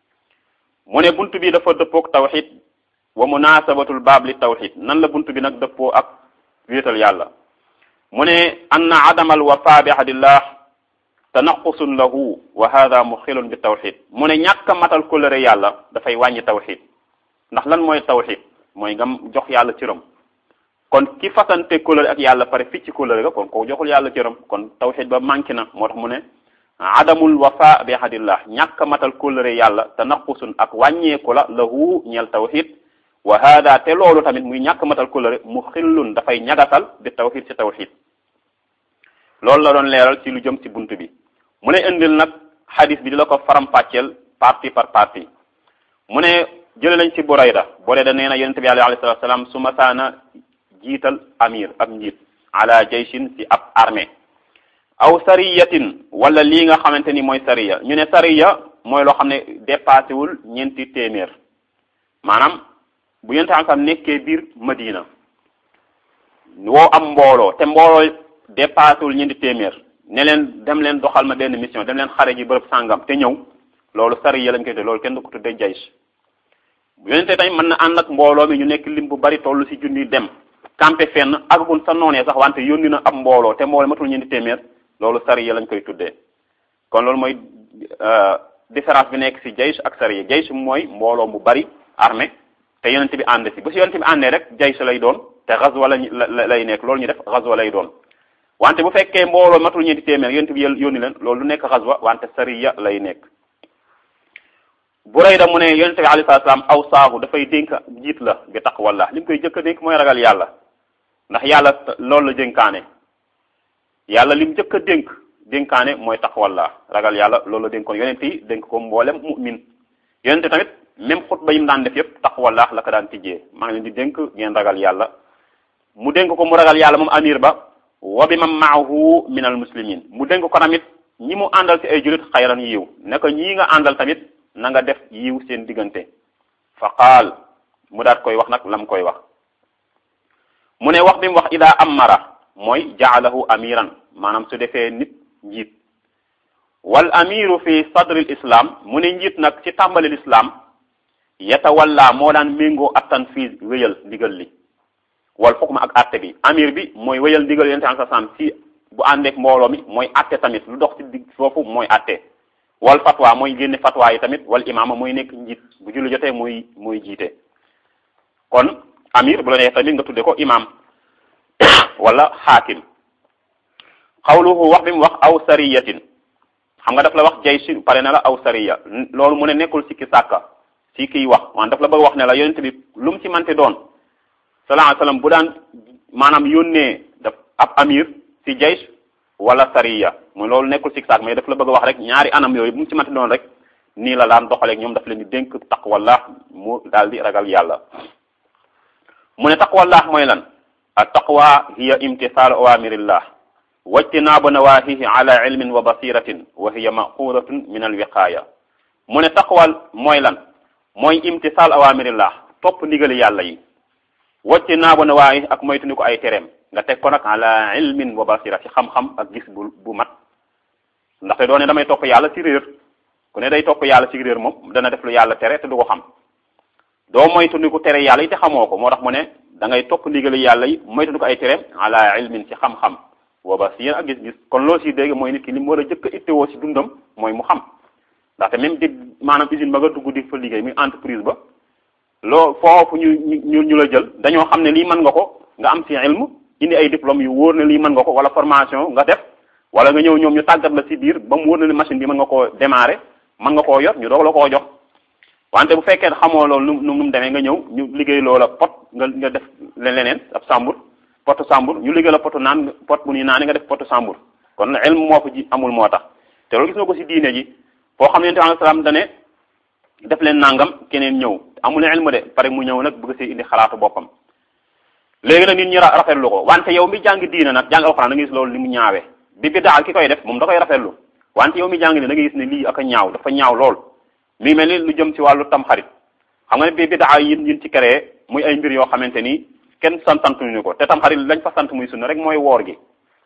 Speaker 1: mu ne bunt bi dafa dëppook tawxid wa munasabatul baab li tawxid nan la bunt bi nag dëppoo ak wéetal yàlla mu ne anna adamal wafa bi ahadillah tanaqusun lahu wa hada muxilun bi tawxid mu ne ñàkk a matal kóllëre yàlla dafay wàññi tawxid ndax lan mooy tawxid mooy nga jox yàlla cëram kon ki fasante kóllëre ak yàlla pare fii ci kóllëre ga kon ko joxul yàlla cëram kon tawxid ba manqué na moo tax mu ne adamul wafa bi ahadillah ñàkk a matal kóllëre yàlla tanaqusun ak wàññeeku la lahu ñeel tawxid wa hada te loolu tamit muy ñàkk matal kóllëre mu xillun dafay ñagasal bi tawxid ci tawxid loolu la doon leeral ci lu jëm ci bunt bi mu ne indil nag xadis bi di la ko faram-fàcceel partie par partie mu ne jële lañ ci Burayda Burayda nee na yonent bi alayhi salaatu salaam su masaana jiital amir ab njiit ala jayshin ci ab armée aw sariyatin wala lii nga xamante ni mooy sariya ñu ne sariya mooy loo xam ne dépassé wul ñeenti téeméer maanaam bu yonent am nekkee biir Madina woo am mbooloo te mbooloo dépassé wul ñeenti téeméer ne leen dem leen doxal ma benn mission dem leen xare ji bërëb sàngam te ñëw loolu sariya lañ koy tuddee loolu kenn du ko tuddee jaysh yonente tamit mën na ànd ak mbooloo mi ñu nekk lim bu bari toll ci junni dem campé fenn àggagun sa noonee sax wante yónni na ab mbooloo te mbooloo matul ñeenti téeméer loolu sariya lañ koy tuddee kon loolu mooy différence bi nekk ci jaysh ak sariya jaysh mooy mbooloo mu bari armée te yonente bi ànd ci bu ci yonente bi àndee rek jaysh lay doon te ghazwa lañ lay nekk loolu ñu def ghazwa lay doon wante bu fekkee mbooloo matul ñeenti téeméer yonent bi yónni leen loolu lu nekk xaswa wante sariya lay nekk Burayda mu ne yonent bi alayhi salaam aw saahu dafay dénk jiit la bi taqwallah li mu koy jëkk a dénk mooy ragal yàlla ndax yàlla loolu la dénkaane yàlla lim jëkk a dénk dénkaane mooy taqwallah ragal yàlla loolu la dénkoon yonent yi dénk ko mboolem mu'min yonent tamit même xutba yi mu daan def yëpp taqwallah la ko daan tijjee maa ngi leen di dénk ngeen ragal yàlla mu dénk ko mu ragal yàlla moom amir ba wa bi man maahu min al muslimin mu dénk ko tamit ñi mu àndal ci ay julit xayran yiw ne ko ñii nga àndal tamit na nga def yiw seen diggante fa qaal mu daat koy wax nag lam koy wax mu ne wax bi mu wax ida amara mooy jaalahu amiran maanaam su defee nit njiit wal amiru fi sadril islam mu ne njiit nag ci tàmbalil islam yatawalla moo daan méngoo attan fii wéyal ndigal li wal xukma ak atte bi amir bi mooy wéyal ndigal yonent sa sam si bu àndeek mbooloo mi mooy atte tamit lu dox ci digg foofu mooy atte wal fatwa mooy génne fatwa yi tamit wal imaama mooy nekk njiit bu julli jotee mooy mooy jiite kon amir bu la neex tamit nga tudde ko imam wala xaakim xawluhu wax bi mu wax aw sariyatin xam nga daf la wax jaysh pare na la aw sariya loolu mu ne nekkul sikki sàkka si kiy wax waan daf la bëgg wax ne la yonent bi lu mu ci mante doon sallallahu alayhi wasallam bu daan maanaam yónnee daf ab amir ci jaysh wala sariya mooy loolu nekkul sikki sàkk mais daf la bëgg wax rek ñaari anam yooyu bu mu ci mante doon rek nii la daan doxaleeg ñoom daf leen di dénk taqwallah mu daal di ragal yàlla mu ne taqwallah mooy lan at taqwa hiya imtisaalu awamirillah wajtinaabu nawahihi ala ilmin wa basiratin wa hiya maqudatun min alwiqaaya mu ne taqwal mooy lan mooy imtisaal awamirillah topp ndigali yàlla yi wajtinaabu nawahihi ak moytundi ko ay tereem nga teg ko nag ala ilmin wa basira ci xam-xam ak gis bu bu mat ndaxte doone damay topp yàlla ci réer ku ne day topp yàlla ci réer moom dana def lu yàlla tere te du ko xam doo moytundi ko tere yàlla yi te xamoo ko moo tax mu ne da ngay topp ndigali yàlla yi moytundi ko ay tereem ala ilmin ci xam-xam wa basira ak gis-gis kon loo si dégg mooy nit ki li mu war a jëkk a ittewoo si dundam mooy mu xam ndaxte même di maanaam usine ba nga dugg di fa liggéey muy entreprise ba loo foofu ñu ñu ñu la jël dañoo xam ne lii mën nga ko nga am si ilm indi ay diplôme yu wóor ne lii mën nga ko wala formation nga def wala nga ñëw ñoom ñu tàggat la si biir ba mu wóor na ne machine bi mën nga koo démarrer mën nga koo yor ñu doog la koo jox wante bu fekkee xamoo loolu nu nu mu demee nga ñëw ñu liggéey loola pot nga nga def leneen ab sambur potu sambur ñu liggéey la potu naan pot bu ñuy naan nga def potu sambur kon ilm moo fa ji amul moo tax te loolu gis nga ko si diine ji foo xam ne alayhi salaam dane def leen nangam keneen ñëw amul ilmu de pare mu ñëw nag bëgg si indi xalaatu boppam léegi nag nit ñi rafetlu ko wante yow mi jàng diine nag jàng alxuraan da nga gis loolu ni mu ñaawee bi bidaa ki koy def moom da koy rafetlu wante yow mi jàng ni da nga gis ne lii ak a ñaaw dafa ñaaw lool mi mel ni lu jëm ci wàllu tamxarit xam nga ne bi bidaa yin yin ci créé muy ay mbir yoo xamante ni kenn santantuñu ko te tamxarit lañ fa sant muy sunna rek mooy woor gi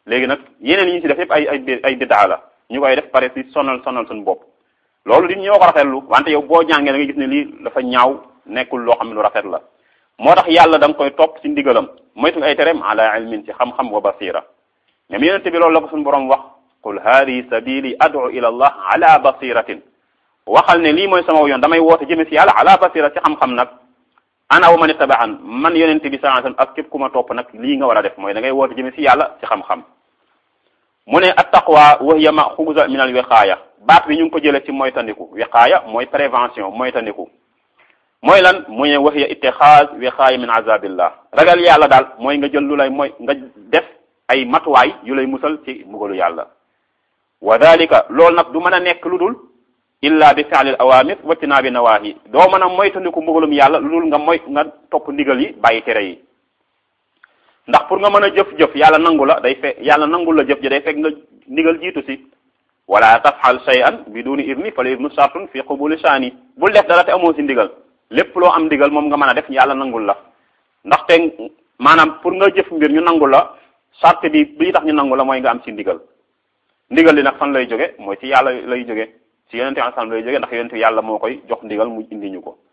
Speaker 1: léegi nag yeneen yi ñu ci def yëpp ay ay ay biddaa la ñu koy def pare ci sonal sonal suñu bopp loolu di ñoo ko rafetlu wante yow boo jàngee da nga gis ne lii dafa ñaaw nekkul loo xam ne lu rafet la moo tax yàlla da nga koy topp ci ndigalam moytu ay tereem ala ilmin ci xam-xam wa basira même yonente bi loolu la ko suñu borom wax qul hadihi sabili ad'u ila allah ala basiratin waxal ne lii mooy sama yoon damay woote jëme ci yàlla ala basira ci xam-xam nag ana wa man ittaba'an man yonente bi sallallahu alayhi wasallam ak képp ku ma topp nag lii nga war a def mooy da ngay woote jëme ci yàlla ci xam-xam mu ne at taqwa wa hiya maxuusa min al wiqaaya baat bi ñu ngi ko jëlee ci moytandiku wiqaaya mooy prévention moytandiku mooy lan mu ne wa hiya ittixaaz wiqaaya min azabillah ragal yàlla daal mooy nga jël lu lay mooy nga def ay matuwaay yu lay musal ci mbugalu yàlla wa dalika loolu nag du mën a nekk lu dul illa bi fi'lil awamir wa tinaabi nawaahi doo mën a moytandiku mbugalum yàlla lu dul nga moy nga topp ndigal yi bàyyi tere yi ndax pour nga mën a jëf-jëf yàlla nangu la day fekk yàlla nangul la jëf ji day fekk nga ndigal jiitu si wala tafxal shay'an biduni idni fal idnu shartun fi qubuli shani bul def dara te amoo si ndigal lépp loo am ndigal moom nga mën a def yàlla nangul la ndaxte maanaam pour nga jëf mbir ñu nangul la charte bi bi tax ñu nangu la mooy nga am si ndigal ndigal li nag fan lay jóge mooy si yàlla lay jóge si yonente bi sallam lay jóge ndax yonente yàlla moo koy jox ndigal mu indi ñu ko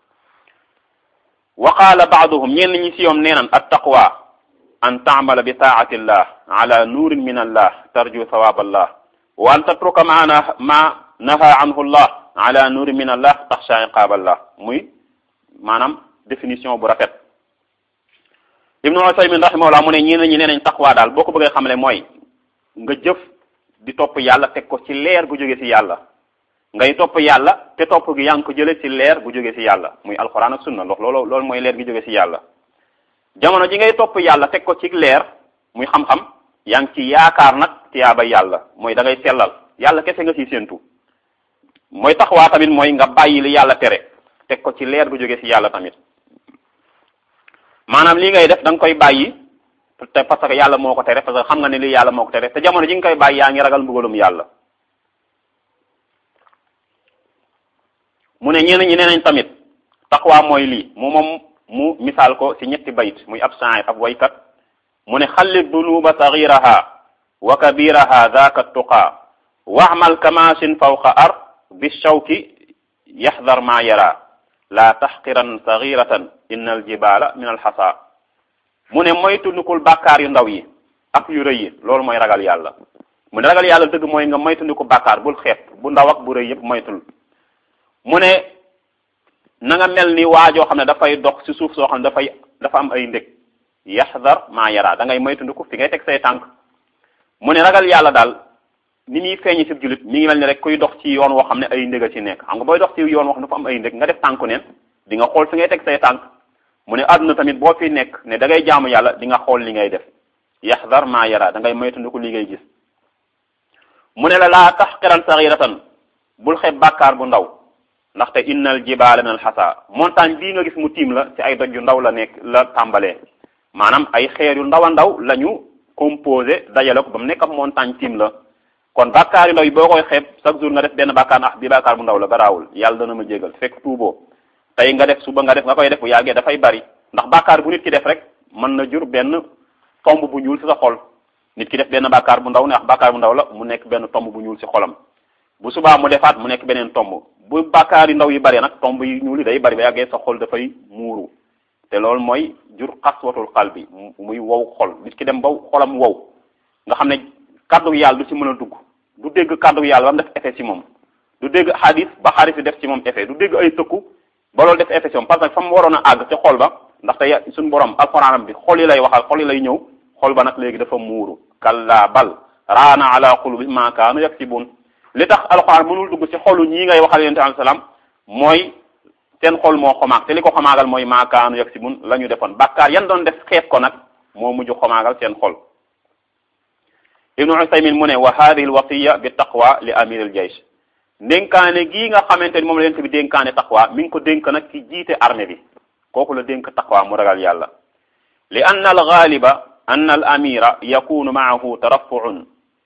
Speaker 1: wa qaala baaduhum ñenn ñi si yoom nee nan at taqwa an taamala bi taati llah ala nuurin min allah tarju sawaab allah wa an tatruka ma ma naha anhu llah ala nuurin min allah taxsha iqaab allah muy maanaam définition bu rafet ibnu usaymin rahimahullah mu ne ñeneen ñi nee nañ taqwa daal boo ko bëggee xamle mooy nga jëf di topp yàlla teg ko ci leer gu jóge ci yàlla ngay topp yàlla te topp gi yaa ngi ko jële ci leer gu jóge ci yàlla muy alquran ak sunna ndox loolu loolu mooy leer gi jóge ci yàlla jamono ji ngay topp yàlla teg ko ci leer muy xam-xam yaa ngi ci yaakaar nag tiyaaba yàlla mooy da ngay sellal yàlla kese nga ciy séentu mooy taxawaa tamit mooy nga bàyyi li yàlla tere teg ko ci leer gu jóge ci yàlla tamit maanaam lii ngay def da nga koy bàyyi te parce que yàlla moo ko tere parce que xam nga ne lii yàlla moo ko tere te jamono ji nga koy bàyyi yaa ngi ragal mbugalum yàlla mu ne ñeneen ñi nee nañ tamit taxawaa mooy lii mu moom mu misaal ko ci ñetti bayit muy ab shaa'ir ab waykat mu ne xallit dunuba saghiraha wa kabiraha dhaka tuqa wa'mal kamashin fawqa ar bi shawki yahdhar ma yara la tahqiran saghiratan inna al jibala min al hasa mu ne moytu ndikul bàkkaar yu ndaw yi ak yu rëy yi loolu mooy ragal yàlla mu ne ragal yàlla dëgg mooy nga moytu ndiku bàkkaar bul xeeb bu ndaw ak bu rëy yëpp moytul mu ne na nga mel ni waajoo xam ne dafay dox ci suuf soo xam ne dafay dafa am ay ndég yaxdar maa yara da ngay moytundiku fi ngay teg say tànk mu ne ragal yàlla daal ni muy feeñi ci jullit mi ngi mel ni rek kuy dox ci yoon woo xam ne ay ndég a ci nekk xam nga booy dox ci yoon woo xam ne dafa am ay ndég nga def tànku neen di nga xool fi ngay teg say tànk mu ne àdduna tamit boo fi nekk ne da ngay jaamu yàlla di nga xool li ngay def yaxdar maa yara da ngay moytundiku li ngay gis mu ne la laa taxqiran saxiratan bul xeeb bàkkaar bu ndaw ndaxte innal jibaala min al xasa montagne bii nga gis mu tiim la ci ay doj yu ndaw la nekk la tàmbalee maanaam ay xeer yu ndaw a ndaw la ñu composé dajale ko ba mu nekk ab montagne tiim la kon bàkkaar yu ndaw yi boo koy xeeb chaque jour nga def benn bàkkaar ndax bi bàkkaar bu ndaw la garaawul yàlla dana ma jégal fekk tuuboo tey nga def suba nga def nga koy def bu yàggee dafay bari ndax bàkkaar bu nit ki def rek mën na jur benn tomb bu ñuul ci sa xol nit ki def benn bàkkaar bu ndaw ne wax bàkkaar bu ndaw la mu nekk benn tomb bu ñuul ci xolam bu subaa mu defaat mu nekk beneen tomb bu bàkkaar yu ndaw yi bari nag tomb yi ñuul yi day bari ba yàggee sa xol dafay muuru te loolu mooy jur xaswatul qalbi muy wow xol nit ki dem ba xolam wow nga xam ne kàddu yàlla du ci mën a dugg du dégg kàddu yàlla ba mu def effet ci moom du dégg xadis ba xadis bi def ci moom effet du dégg ay tëkku ba loolu def effet ci moom parce que fa mu waroon a àgg ci xol ba ndaxte suñu borom alxuraanam bi xol yi lay waxal xol yi lay ñëw xol ba nag léegi dafa muuru kalla bal raana ala qulubi ma kaanu yaksibun li tax alxuraan mënul dugg ci xolu ñii ngay waxal yonent alayhi salaam mooy seen xol moo xomaag te li ko xomaagal mooy maakaanu yag si mun la ñu defoon bàkkaar yan doon def xeeb ko nag moo mujj xomaagal seen xol ibnu usaymin mu ne wa hadihi alwasiya bi taqwa li amir al jaysh dénkaane gii nga xamante ni moom la yonent bi dénkaane taqwa mi ngi ko dénk nag ci jiite armée bi kooku la dénk taqwa mu ragal yàlla li anna al ghaliba anna al amira yakunu maahu tarafuun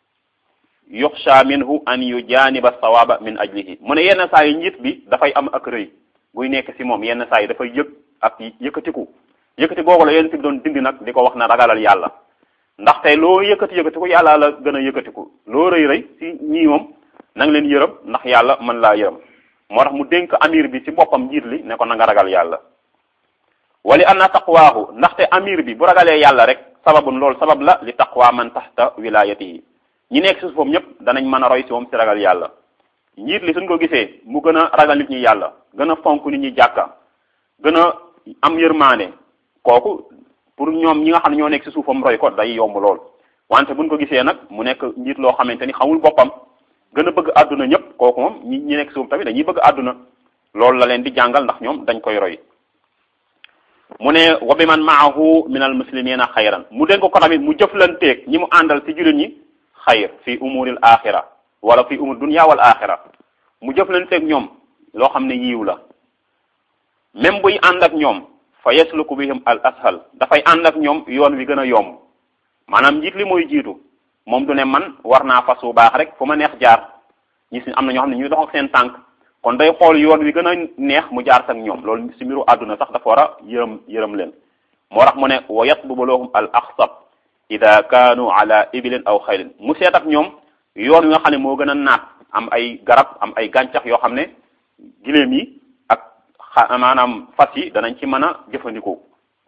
Speaker 1: yuxsha minhu an yujaniba sawaba min ajlihi mu ne yenn saa yi njiit bi dafay am ak rëy buy nekk ci moom yenn saa yi dafay yëg ak yëkkatiku yëkkati googu la yonent bi doon dindi nag di ko wax na ragalal yàlla ndaxte loo yëkkati yëkkatiku yàlla la gën a yëkkatiku loo rëy rëy si ñii moom na nga leen yërëm ndax yàlla mën laa yërëm moo tax mu dénk amir bi ci boppam njiit li ne ko na nga ragal yàlla wali anna taqwaahu ndaxte amir bi bu ragalee yàlla rek sababun loolu sabab la li taqwa man taxta wilayatihi ñi nekk si suufam ñëpp danañ mën a roy si moom si ragal yàlla njiit li suñ ko gisee mu gën a ragal nit ñi yàlla gën a fonk nit ñi jàkka gën a am yërmaane kooku pour ñoom ñi nga xam ne ñoo nekk si suufam roy ko day yomb lool wante buñ ko gisee nag mu nekk njiit loo xamante ni xamul boppam gën a bëgg àdduna ñëpp kooku moom ñi ñi nekk suuf tamit dañuy bëgg àdduna loolu la leen di jàngal ndax ñoom dañ koy roy mu ne wa bi man maahu min al muslimina xayran mu dénk ko tamit mu jëflanteeg ñi mu àndal ci jullit ñi xayr fi umuril axira wala fi umur dunya wal axira mu jëflanteeg ñoom loo xam ne yiiw la même buy ànd ak ñoom fa yasluku bihim al ashal dafay ànd ak ñoom yoon wi gën a yomb maanaam njiit li mooy jiitu moom du ne man war naa fas bu baax rek fu ma neex jaar ñi si am na ñoo xam ne ñuy dox ak seen tànk kon day xool yoon wi gën a neex mu jaar ak ñoom loolu si mbiru àdduna sax dafa war a yërëm yërëm leen moo tax mu ne wa yatlubu lahum al axsab ida kaanu ala ibilin aw xaylin mu seet ak ñoom yoon wi nga xam ne moo gën a naat am ay garab am ay gàncax yoo xam ne giléem yi ak xa maanaam fas yi danañ ci mën a jëfandikoo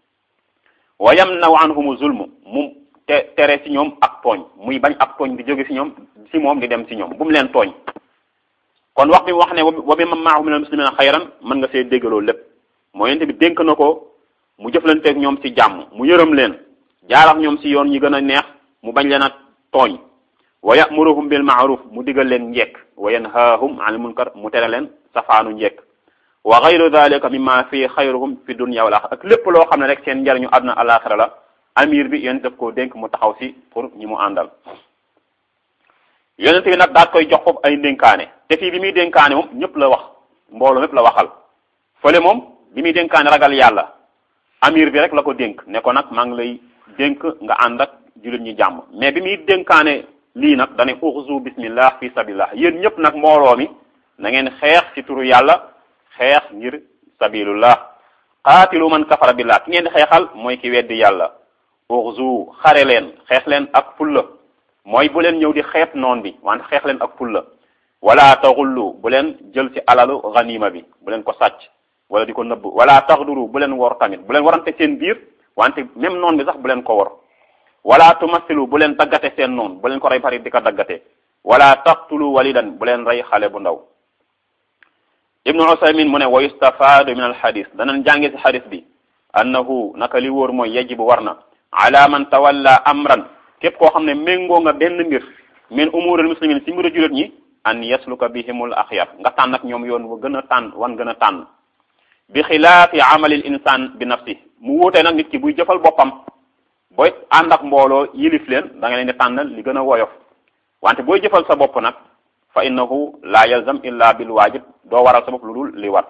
Speaker 1: wa yamnaw anhumu zulm mu te tere ci ñoom ak tooñ muy bañ ak tooñ di jóge ci ñoom ci moom di dem ci ñoom bu mu leen tooñ kon wax bi mu wax ne wa bi man maahu min al muslimina xayran mën nga see déggaloo lépp mooy yente bi dénk na ko mu jëflanteeg ñoom ci jàmm mu yërëm leen jaar ak ñoom ci yoon ñi gën a neex mu bañ leen a tooñ wa yamuruhum bil maaruf mu digal leen njekk wa yanhaahum anil munkar mu tere leen safaanu njekk wa gayru dalika mimma fi xayruhum fi dunya wal axira ak lépp loo xam ne rek seen njariñu àdduna alaxira la amir bi yonent daf koo dénk mu taxaw si pour ñi mu àndal yonent bi nag daat koy jox foofu ay dénkaane te fii bi muy dénkaane moom ñëpp la wax mbooloo mépp la waxal fële moom bi muy dénkaane ragal yàlla amir bi rek la ko dénk ne ko nag maa ngi lay dénk nga ànd ak jullit ñi jàmm mais bi muy dénkaane lii nag dane uxzu bismillah fi sabilillah yéen ñëpp nag mbooloo mi na ngeen xeex ci turu yàlla xeex ngir sabilullah qaatilu man kafara billah ki ngeen di xeexal mooy ki weddi yàlla uxzu xare leen xeex leen ak fulla mooy bu leen ñëw di xeeb noon bi wante xeex leen ak fulla wala taxullu bu leen jël ci alalu ganima bi bu leen ko sàcc wala di ko nëbb wala taxduru bu leen wor tamit bu leen warante seen biir wante même noon bi sax bu leen ko wor wala tumassilu bu leen daggate seen noon bu leen ko rey pare di ko daggate wala taqtulu walidan bu leen rey xale bu ndaw ibnu usaymin mu ne wa yustafaadu min alxadis danañ jànge si xadis bi annahu naka li wóor mooy yajibu war na ala man tawalla amran képp koo xam ne méngoo nga benn mbir min umuril muslimin si mbiru julit ñi an yasluka bihimul axyar nga tànn ak ñoom yoon wa gën a tànn wan gën a tànn bi xilaafi amalil insan bi nafsi mu wuute nag nit ki buy jëfal boppam booy ànd ak mbooloo yilif leen da nga leen di tànnal li gën a woyof wante booy jëfal sa bopp nag fa innahu la yalzam illa bil waajib doo waral sa bopp lu dul li war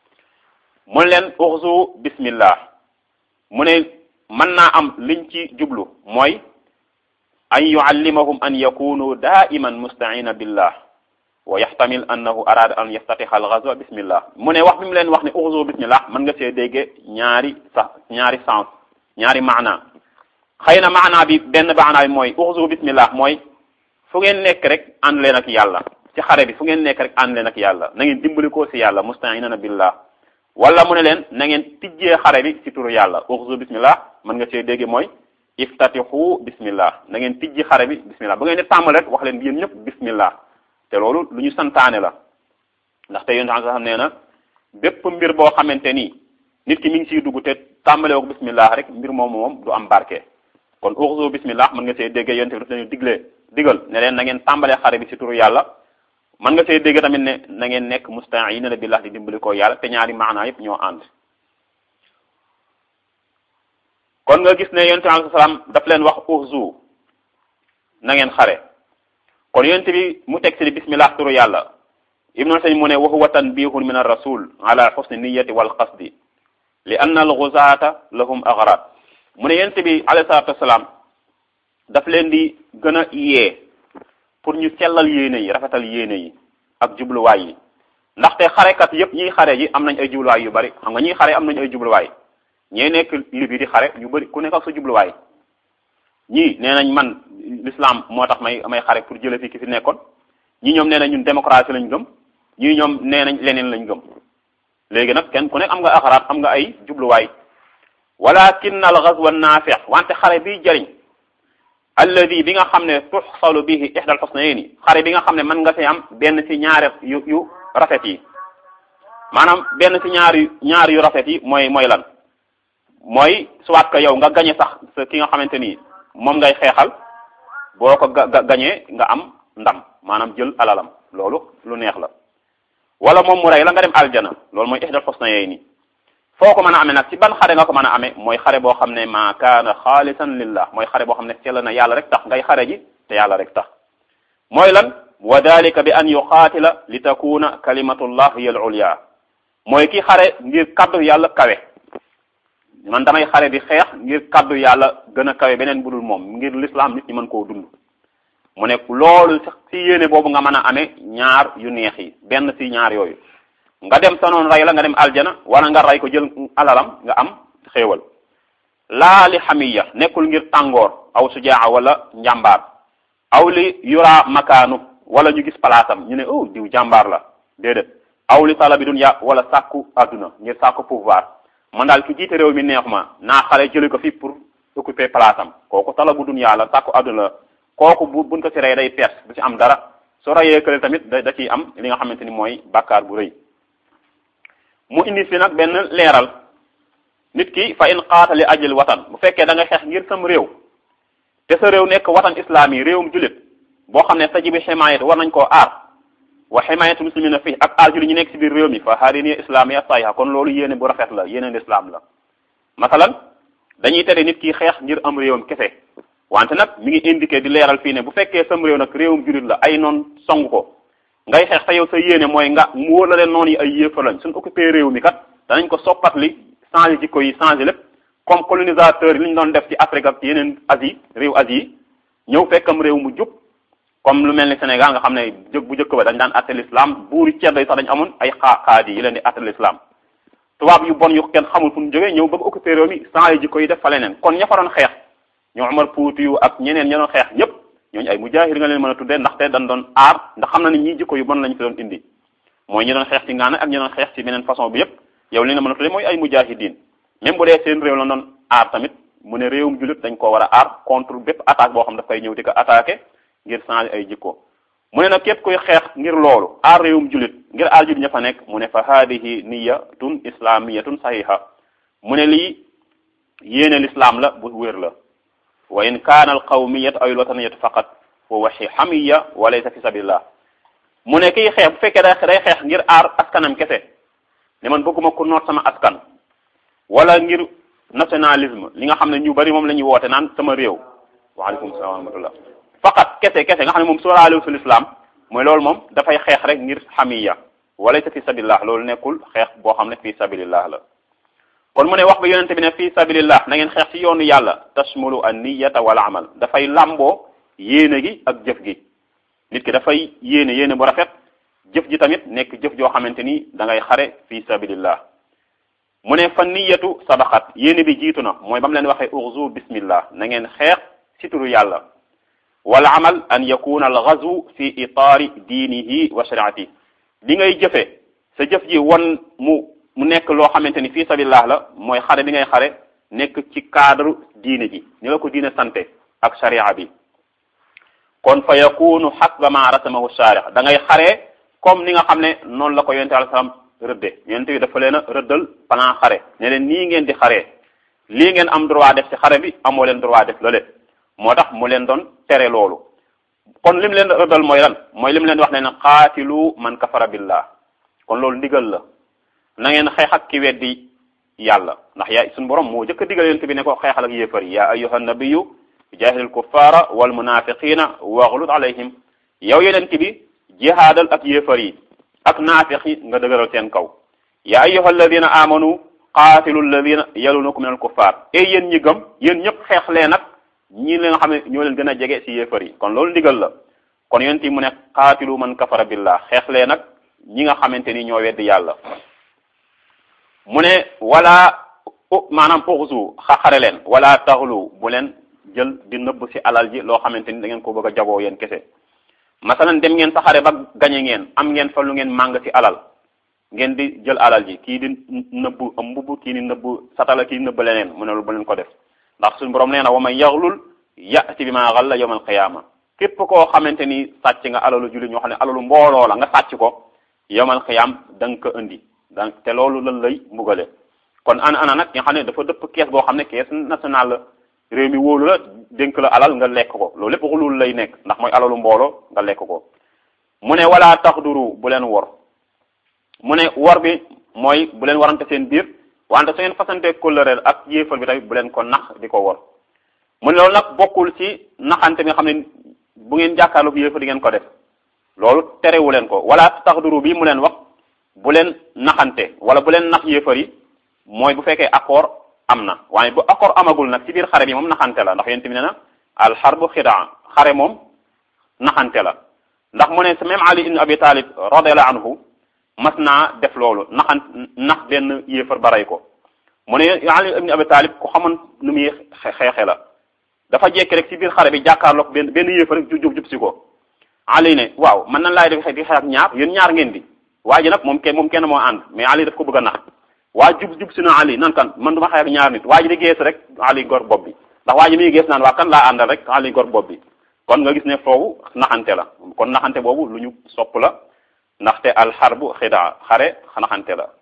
Speaker 1: mu leen uxzu bismillah mu ne mën naa am liñ ci jublu mooy an yuallimahum an yakunu daiman mustaina billah wa yaxtamil annahu arada an yaftatixa algazwa bismillah mu ne wax bi mu leen wax ne uxzu bismillah mën nga see dégge ñaari sax ñaari sens ñaari maana xëy na maana bi benn maana bi mooy uxzu bismillah mooy fu ngeen nekk rek ànd leen ak yàlla ci xare bi fu ngeen nekk rek ànd leen ak yàlla na ngeen dimbali ko si yàlla mustainana billah wala mu ne leen na ngeen tijjee xare bi si turu yàlla uxzu bismillah mën nga see dégge mooy iftatixu bismillah na ngeen tijji xare bi bismillah ba ngeen di tàmbal rek wax leen yéen ñëpp bismillah te loolu lu ñu santaane la ndaxte yéen sax xam nee na bépp mbir boo xamante ni nit ki mi ngi siy dugg te tàmbale ko bismillah rek mbir moomu moom du am barke kon uxzu bismillah mën nga see déggee yonte bi daf leen diglee digal ne leen na ngeen tàmbalee xare bi si turu yàlla mën nga see dégg tamit ne na ngeen nekk musta'iina billah di dimbali ko yàlla te ñaari maanaa yëpp ñoo ànd kon nga gis ne yonte bi alayhi salaam daf leen wax uxzu na ngeen xare kon yonte bi mu teg si bismillah turu yàlla ibnu sañ mu ne wa huwa tanbihun min ar-rasul ala husni niyyati wal qasdi li anna al-ghuzata lahum aghrad mu ne yonte bi alayhi salatu wasalaam daf leen di gën a yee pour ñu sellal yéene yi rafetal yéene yi ak jubluwaay yi ndaxte xarekat yépp ñiy xare ji am nañ ay jubluwaay yu bari xam nga ñiy xare am nañ ay jubluwaay ñee nekk libi di xare ñu bari ku nekk ak sa jubluwaay ñii nee nañ man l'islam moo tax may may xare pour jële fi ki fi nekkoon ñii ñoom nee nañ ñun démocratie lañ gëm ñii ñoom nee nañ leneen lañ gëm léegi nag kenn ku nekk am nga axaraat am nga ay jubluwaay walakin al ghazwa naafi wante xare biy jëriñ alladi bi nga xam ne tuxsalu bihi ihda al husnayni xare bi nga xam ne mën nga fi am benn ci ñaar yu yu rafet yi maanaam benn ci ñaar yu ñaar yu rafet yi mooy mooy lan mooy soit que yow nga gañe sax sa ki nga xamante ni moom ngay xeexal boo ko ga gañee nga am ndam maanaam jël alalam loolu lu neex la wala moom mu rey la nga dem aljana loolu mooy ihdal husnayni foo ko mën a amee nag ci ban xare nga ko mën a amee mooy xare boo xam ne ma kaana xaalisan lillah mooy xare boo xam ne sell na yàlla rek tax ngay xare ji te yàlla rek tax mooy lan wa dalika bi an yuqaatila li takuna kalimatullah hiya al ulya mooy ki xare ngir kaddu yàlla kawe man damay xare di xeex ngir kaddu yàlla gën a kawe beneen budul moom ngir l'islam nit ñi mën koo dund mu ne loolu sax ci yéene boobu nga mën a amee ñaar yu neex yi benn ci ñaar yooyu nga dem sa noon rey la nga dem aljana wala nga rey ko jël alalam nga am xéewal laa li xamiya nekkul ngir tàngoor aw sujaa wala njàmbaar aw li yura makaanu wala ñu gis palaasam ñu ne oh diw jàmbaar la déedéet aw li talabi dunya wala sàkku adduna ngir sàkku pouvoir man daal ki jiite réew mi neex ma naa xale jëli ko fi pour occuper palaasam kooku talabu dunya la sàkku adduna la kooku bu buñ ko ci rey day perte du ci am dara su reyee kële tamit da da ciy am li nga xamante ni mooy bàkkaar bu rëy mu indi fi nag benn leeral nit ki fa in qaatali ajil watan bu fekkee da nga xeex ngir sam réew te sa réew nekk watan islam yi réewum jullit boo xam ne tajibi ximaayat war nañ koo aar wa ximaayatu muslimina fii ak aar jullit ñu nekk ci biir réew mi fa haadini islamiya sahiha kon loolu yéene bu rafet la yéene l'islam la masalan dañuy tere nit ki xeex ngir am réewam kese wante nag mi ngi indiqué di leeral fii ne bu fekkee sam réew nag réewum jullit la ay noon song ko ngay xeex te yow sa yéene mooy nga mu wóor la leen noonu yi ay yéefar lañ suñ occupé réew mi kat danañ ko soppat li changé jikko yi changé lépp comme colonisateur yi li ñu doon def ci Afrique ak yeneen Asie réew Asie yi ñëw fekkam réew mu jub comme lu mel ni Sénégal nga xam ne jëg bu njëkk ba dañ daan atte l'islam buuri ceddo yi sax dañ amoon ay xaa xaadi yi leen di atte l'islam tubaab yu bon yu kenn xamul fu ñu jógee ñëw bëgg occupé réew mi changé jikko yi def fa leneen kon ña fa doon xeex ñoo Omar Fuuti yu ak ñeneen ña doon xeex ñëpp ñooñu ay mujaahir nga leen mën a tuddee ndaxte dañ doon aar ndax xam na ni ñii jikko yu bon lañ fi doon indi mooy ñi doon xeex ci ngaana ak ñi doon xeex ci beneen façon bi yëpp yow li nga mën a tuddee mooy ay mujaahidiin même bu dee seen réew la doon aar tamit mu ne réewum jullit dañ ko war a aar contre bépp attaque boo xam daf koy ñëw di ko attaqué ngir changer ay jikko mu ne nag képp kuy xeex ngir loolu aar réewum jullit ngir aar jullit ña fa nekk mu ne fa haadihi niyatun islamiyatun sahiha mu ne lii yéene l'islam la bu wér la wa in kaana al qawmiyatu aw al wataniyatu faqat wa waxi xamiya wa laysa fi sabilillah mu ne kiy xeex bu fekkee day day xeex ngir aar askanam kese ne man bëgguma ko noot sama askan wala ngir nationalisme li nga xam ne ñu bari moom la ñuy woote naan sama réew waaleykum salaam wa rahmatullah faqat kese kese nga xam ne moom sóoraale sul islam mooy loolu moom dafay xeex rek ngir xamiya wa laysa fi sabilillah loolu nekkul xeex boo xam ne fi sabilillah la kon mu ne wax ba yonente bi ne fi sabilillah na ngeen xeex ci yoonu yàlla tashmulu an niyata wal amal dafay làmboo yéene gi ak jëf gi nit ki dafay yéene yéene bu rafet jëf ji tamit nekk jëf joo xamante ni da ngay xare fi sabilillah mu ne fa niyatu sabaxat yéene bi jiitu na mooy ba mu leen waxee urzu bismillah na ngeen xeex ci turu yàlla wal amal an yakuna al ghazwu fi itaari diinihi wa shariati li ngay jëfe sa jëf ji won mu mu nekk loo xamante ni fi sabilillah la mooy xare bi ngay xare nekk ci cadre diine ji ni la ko diine sante ak sharia bi kon fa yakunu xasba ma rasamahu sharih da ngay xaree comme ni nga xam ne noonu la ko yonente alayhi salaam rëdde yonente bi dafa leen a rëddal plan xare ne leen nii ngeen di xaree lii ngeen am droit def ci xare bi amoo leen droit def loolee moo tax mu leen doon tere loolu kon lim leen rëddal mooy lan mooy lim leen wax ne ne qaatilu man kafara billah kon loolu ndigal la na ngeen xeex ak ki weddi yàlla ndax yaa suñu borom moo jëkk a digal yonente bi ne ko xeexal ak yéefar yi yaa ayyuha nabiyu jaahidil kuffara wal munafiqina waxlut alayhim yow yonent bi jihaadal ak yéefar yi ak naafiq yi nga dëgëral seen kaw ya ayyuha alladina amanu qaatilu alladina yalunakum min al kuffar et yéen ñi gëm yéen ñëpp xeex leen nag ñi li nga xam ne ñoo leen gën a jege ci yéefar yi kon loolu ndigal la kon yonent yi mu ne qaatilu man kafara billah xeex leen nag ñi nga xamante ni ñoo weddi yàlla mu ne wala maanaam uxzu xaxare leen wala taxlu bu leen jël di nëbb ci alal ji loo xamante ni da ngeen ko bëgg a jagoo yéen kese masalan dem ngeen sa xare ba gañe ngeen am ngeen fa lu ngeen màng ci alal ngeen di jël alal ji kii di nëbb am mbubb kii di nëbb satala kii di nëbb leneen mu ne lu bu leen ko def ndax suñu borom nee na wa man yaxlul yati bi ma xalla yawmal qiyaama képp koo xamante ni sàcc nga alalu jullit ñoo xam ne alalu mbooloo la nga sàcc ko yawmal qiyaam da nga ko indi donc te loolu lan lay mbugale kon ana ana nag nga xam ne dafa dëpp kees goo xam ne kees national la réew mi wóolu la dénk la alal nga lekk ko loolu lépp xulul lay nekk ndax mooy alalu mbooloo nga lekk ko mu ne wala taxduru bu leen wor mu ne wor bi mooy bu leen warante seen biir wante su ngeen fasante kóllëre ak yéefal bi tamit bu leen ko nax di ko wor mu ne loolu nag bokkul ci naxante bi nga xam ne bu ngeen jàkkaarloog yéefal di ngeen ko def loolu terewu leen ko wala taxduru bi mu leen wax bu leen naxante wala bu leen nax yéefar yi mooy bu fekkee accord am na waaye bu accord amagul nag ci biir xare bi moom naxante la ndax yéen tamit ne na al xarbu xidaa xare moom naxante la ndax mu ne sa même Ali ibn Abi Talib radiyallahu anhu mas naa def loolu naxan nax benn yéefar baray ko mu ne Ali ibn Abi Talib ku xamoon nu muy xeexe la dafa jekki rek ci biir xare bi jàkkaarloog benn benn yéefar rek jub jub si ko Ali ne waaw man nan laay def di xeex ak ñaar yéen ñaar ngeen di waa ji nag moom kenn moom kenn moo ànd mais Ali daf ko bëgg a nax waa jub jub si na Ali nan kan man du ma xeex ak ñaar nit waa ji di gees rek Ali gor bopp bi ndax waa ji muy gees naan waa kan laa àndal rek Ali gor bopp bi kon nga gis ne foofu naxante la kon naxante boobu lu ñu sopp la ndaxte alxarbu xidaa xare naxante la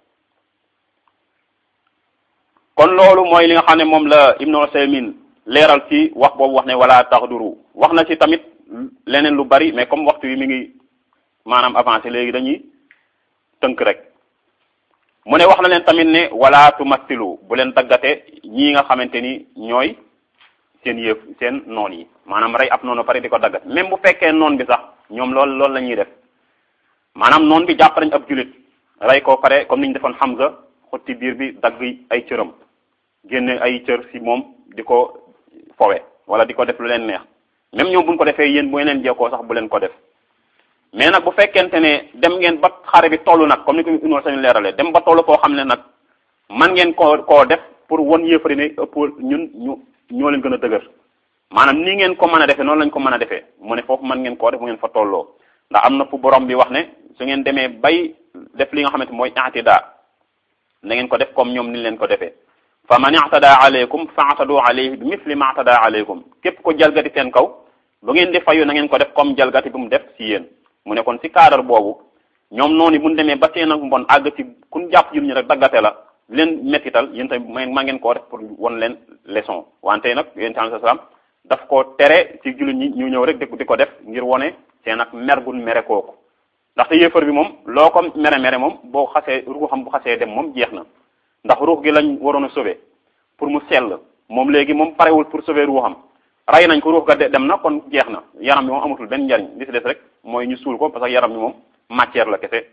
Speaker 1: kon loolu mooy li nga xam ne moom la Ibnu Usaymin leeral ci wax boobu wax ne wala taxduru wax na ci tamit leneen lu bari mais comme waxtu wi mi ngi maanaam avancé léegi dañuy tënk rek mu ne wax na leen tamit ne wala tumattilu bu leen daggate ñii nga xamante ni ñooy seen yëf seen noon yi maanaam rey ab noonu pare di ko daggat même bu fekkee noon bi sax ñoom loolu loolu la ñuy def maanaam noon bi jàpp nañ ab julit rey ko pare comme ni ñu defoon Hamza xotti biir bi dagg ay cëram génne ay cër si moom di ko fowe wala di ko def lu leen neex même ñoom buñ ko defee yéen bu yeneen jekkoo sax bu leen ko def mais nag bu fekkente ne dem ngeen ba xare bi toll nag comme ni ko Ibnu Usaymin leeralee dem ba toll koo xam ne nag man ngeen koo koo def pour won yëfari ne ëpp ñun ñu ñoo leen gën a dëgër maanaam nii ngeen ko mën a defee noonu lañ ko mën a defee mu ne foofu mën ngeen koo def bu ngeen fa tolloo ndax am na fu borom bi wax ne su ngeen demee bay def li nga xamante mooy i'tidaa na ngeen ko def comme ñoom ni leen ko defee fa man i'tadaa alaykum fa'tadu alayhi bi misli ma i'tadaa alaykum képp ko jalgati seen kaw bu ngeen di fayu na ngeen ko def comme jalgati bu mu def si yéen mu ne kon si cadre boobu ñoom noonu bu ñu demee ba seen ak mbon àgg ci kun jàpp jul ñu rek daggate la leen mettital yéen tamit ma ngeen koo def pour won leen leçon wante nag yéen tamit salaam daf ko tere ci jullit ñi ñu ñëw rek di ko def ngir wone seen ak mer gun mere kooku ndaxte yéefar bi moom loo ko mere mere moom boo xasee ruuxam bu xasee dem moom jeex na ndax ruux gi lañ waroon a sauver pour mu sell moom léegi moom parewul pour sauver ruuxam rey nañ ko ruux ga dem na kon jeex na yaram bi moom amatul benn njariñ li si des rek mooy ñu suul ko parce que yaram bi moom matière la kese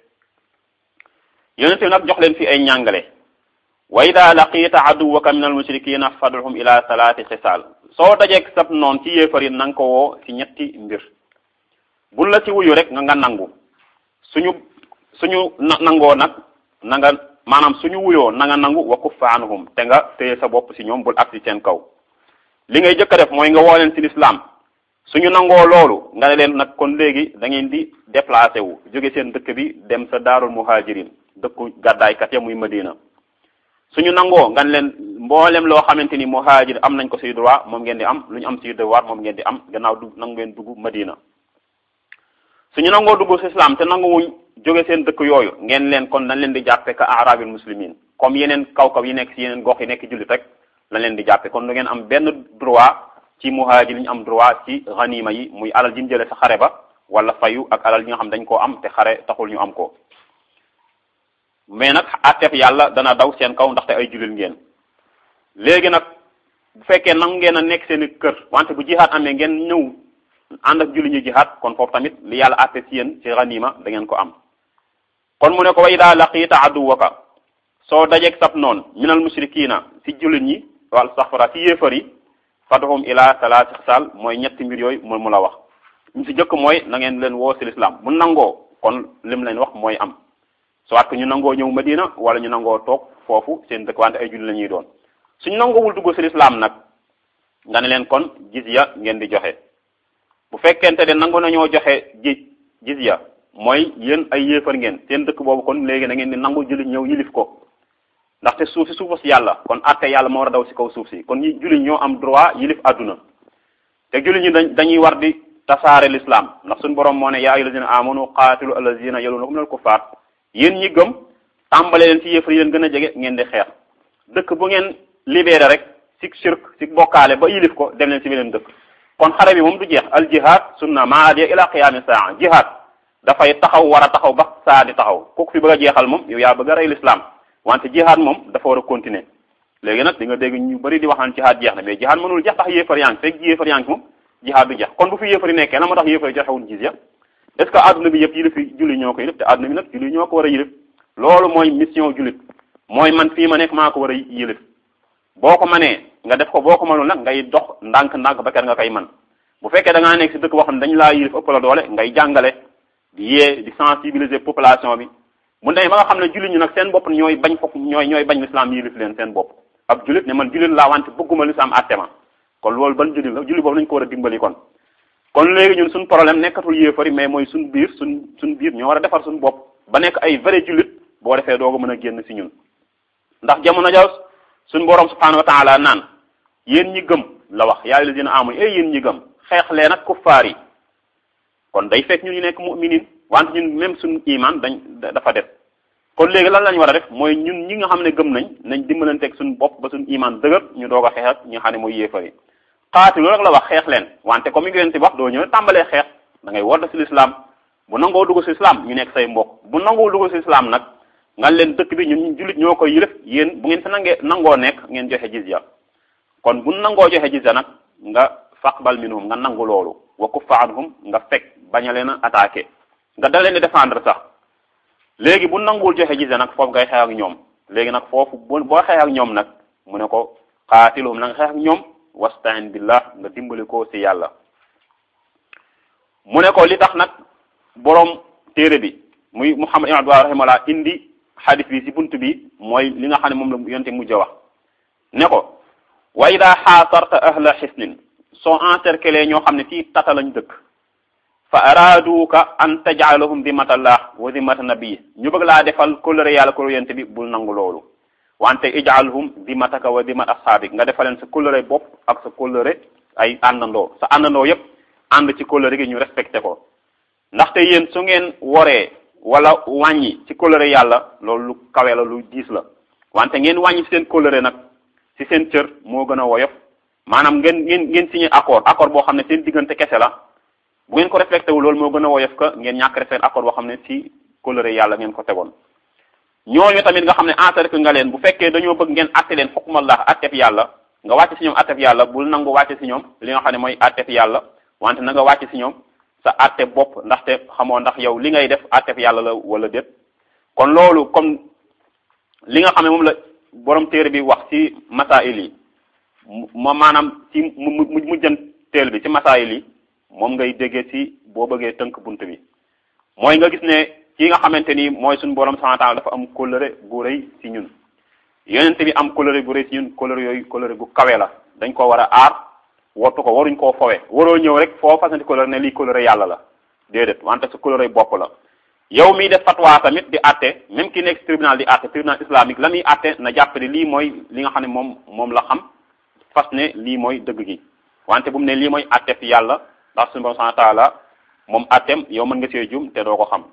Speaker 1: yonent bi nag jox leen fi ay ñàngale wa ida laqita aduwaka min al mushrikina fad'uhum ila salaati xisaal soo dajeeg sab noon ci yéefar yi na nga ko woo ci ñetti mbir bul la ci wuyu rek nga nga nangu suñu suñu nangoo nag na nga maanaam suñu wuyoo na nga nangu wa kuffa anhum te nga téye sa bopp si ñoom bul ak si seen kaw li ngay jëkk a def mooy nga woo leen ci lislaam suñu nangoo loolu nga ne leen nag kon léegi da ngeen di déplacé wu jóge seen dëkk bi dem sa daarul muhajirin dëkku gàddaaykat ya muy Madina suñu nangoo nga ne leen mboolem loo xamante ni muhajir am nañ ko si droit moom ngeen di am lu ñu am si devoir moom ngeen di am gannaaw du nangu ngeen dugg Madina suñu nangoo dugg si islam te nanguwuñ jóge seen dëkk yooyu ngeen leen kon dañ leen di jàppe ka arabil muslimin comme yeneen kaw-kaw yi nekk si yeneen gox yi nekk jullit rek lañ leen di jàppe kon du ngeen am benn droit ci muhajir li ñu am droit ci ganima yi muy alal ji ñu jëlee sa xare ba wala fayu ak alal yi nga xam dañ koo am te xare taxul ñu am ko mais nag attef yàlla dana daw seen kaw ndaxte ay jullit ngeen léegi nag bu fekkee nangu ngeen a nekk seen kër wante bu jihaat amee ngeen ñëw ànd ak jullit ñu jihaat kon foofu tamit li yàlla atte ci yéen ci ganima da ngeen ko am kon mu ne ko wa ida laqiita aduwaka soo dajeeg sab noon minal mushrikina ci jullit ñi wal saxfara ci yéefar yi fadhum ila salaati xisaal mooy ñetti mbir yooyu mu mu la wax ñu si jëkk mooy na ngeen leen woo si lislaam bu nangoo kon lim leen wax mooy am soit que ñu nangoo ñëw Madina wala ñu nangoo toog foofu seen dëkk wante ay julli la ñuy doon suñu nangoowul dugg si lislaam nag nga ne leen kon jizya ngeen di joxe bu fekkente ne nangu nañoo joxe ji jizya mooy yéen ay yéefar ngeen seen dëkk boobu kon léegi na ngeen di nangu jullit ñëw yilif ko ndaxte suuf si suufu si yàlla kon atte yàlla moo war a daw si kaw suuf si kon ñi jullit ñoo am droit yilif àdduna te jullit ñi dañ dañuy war di tasaare l'islam ndax suñu borom moo ne yaa ayyuhal lazina amanu qaatilu allazina yalunakum minal kuffar yéen ñi gëm tàmbale leen si yéefar yi leen gën a jege ngeen di xeex dëkk bu ngeen libéré rek si shirk si bokkaale ba yilif ko dem leen si beneen dëkk kon xare bi moom du jeex al jihad sunna maadiya ila qiyaami saa jihad dafay taxaw war a taxaw ba saa di taxaw kooku fi bëgg a jeexal moom yow yaa bëgg a rey l'islam wante jihad moom dafa war a continuer léegi nag di nga dégg ñu bëri di waxaan jihad jeex na mais jihad mënul jeex tax yéefar yaa ngi fekk yéefar yaa ngi moom jihad du jeex kon bu fi yéefar yi nekkee la moo tax yéefar yi joxewuñ jizya est ce que adduna bi yëpp yilif yi julli ñoo ko yilif te adduna bi nag julli ñoo ko war a yilif loolu mooy mission jullit mooy man fii ma nekk maa ko war a yilif boo ko manee nga def ko boo ko mënul nag ngay dox ndànk-ndànk ba ker nga koy man bu fekkee da ngaa nekk si dëkk boo xam ne dañ laa yilif ëpp la doole ngay jàngale di yee di sensibiliser population bi mu demee ba nga xam ne jullit ñu nag seen bopp ñooy bañ foofu ñooy ñooy bañ l'islam yilif leen seen bopp ab jullit ne man jullit laa wante bëgguma l'islam àtte ma kon loolu ban jullit la jullit boobu nañu ko war a dimbali kon kon léegi ñun suñ problème nekkatul yéefari mais mooy suñ biir suñ suñ biir ñoo war a defar suñ bopp ba nekk ay vrai jullit boo defee dooga mën a génn si ñun ndax jamono ja suñ borom subhanahu wa taala naan yéen ñi gëm la wax yaa lazina amanu eh yéen ñi gëm xeex leen ak kuffaar yi kon day fekk ñun ñu nekk mu'minin wante ñun même suñ iman dañ dafa def kon léegi lan lañ war a def mooy ñun ñi nga xam ne gëm nañ nañ dimbalanteeg suñ bopp ba suñ iman dëgër ñu doog a xeex ak ñi nga xam ne mooy yéefar yi xaatilu rek la wax xeex leen wante comme ni ngeen wax doo ñëw tàmbalee xeex da ngay woote si l'islam bu nangoo dugg si islam ñu nekk say mbokk bu nangoo dugg si islam nag nga leen dëkk bi ñun jullit ñoo koy yilëf yéen bu ngeen fi nangee nangoo nekk ngeen joxe jizya kon bu nangoo joxe jizya nag nga faqbal minhum nga nangu loolu wa kuffa anhum nga fekk bañ a leen a attaqué nga da leen di défendre sax léegi bu nanguwul joxe jizya nag foofu ngay xeex ak ñoom léegi nag foofu boo xeex ak ñoom nag mu ne ko xaatiluhum na nga xeex ak ñoom wastain billah nga dimbali ko ci yàlla mu ne ko li tax nag boroom téere bi muy Muhammad ibn Abdullah rahimahullah indi xadis bi ci bunt bi mooy li nga xam ne moom la yonte mujj a wax ne ko wa ida xaasarta ahla xisnin soo encerclé ñoo xam ne ci tata lañ dëkk fa araaduka an tajaalahum dimatallah wa dimata nabii ñu bëgg laa defal kóllëre yàlla kóllëre yonte bi bul nangu loolu wante ijaalhum dimataka wa dimat asxaabik nga defaleen sa kóllëre bopp ak sa kóllëre ay àndandoo sa àndandoo yépp ànd ci kóllëre gi ñu respecté ko ndaxte yéen su ngeen woree wala wàññi ci kóllëre yàlla loolu lu kawe la lu diis la wante ngeen wàññi ci seen kóllëre nag ci seen cër moo gën a woyof maanaam ngeen ngeen ngeen signé accord accord boo xam ne seen diggante kese la bu ngeen ko respecté wu loolu moo gën a woyof ka ngeen ñàkk respecté accord boo xam ne ci kóllëre yàlla ngeen ko tegoon ñooñu tamit nga xam ne encercle nga leen bu fekkee dañoo bëgg ngeen atte leen xukmallah attef yàlla nga wàcc ci ñoom attef yàlla bul nangu wàcc ci ñoom li nga xam ne mooy attef yàlla wante na nga wàcc ci ñoom sa atte bopp ndaxte xamoo ndax yow li ngay def attef yàlla la wala déet kon loolu comme li nga xam ne moom la borom téere bi wax ci masail yi ma maanaam ci mu mu mujjan téel bi ci masail yi moom ngay déggee ci boo bëggee tënk bunt bi mooy nga gis ne ki nga xamante ni mooy suñu borom subhanahu wa ta'ala dafa am kóllëre gu rëy ci ñun yonent bi am kóllëre gu rëy ci ñun kóllëre yooyu kóllëre gu kawe la dañ ko war a aar wottu ko waruñ koo fowe waroo ñëw rek foo fasanti kóllëre ne lii kóllëre yàlla la déedéet wante sa kóllëre bopp la yow miy def fatwa tamit di àtte même ki nekk tribunal di àtte tribunal islamique la muy àtte na jàpp ne lii mooy li nga xam ne moom moom la xam fas ne lii mooy dëgg gi wante bu mu ne lii mooy àtte fi yàlla ndax suñu borom subhanahu wa ta'ala moom àtteem yow mën nga see jum te doo ko xam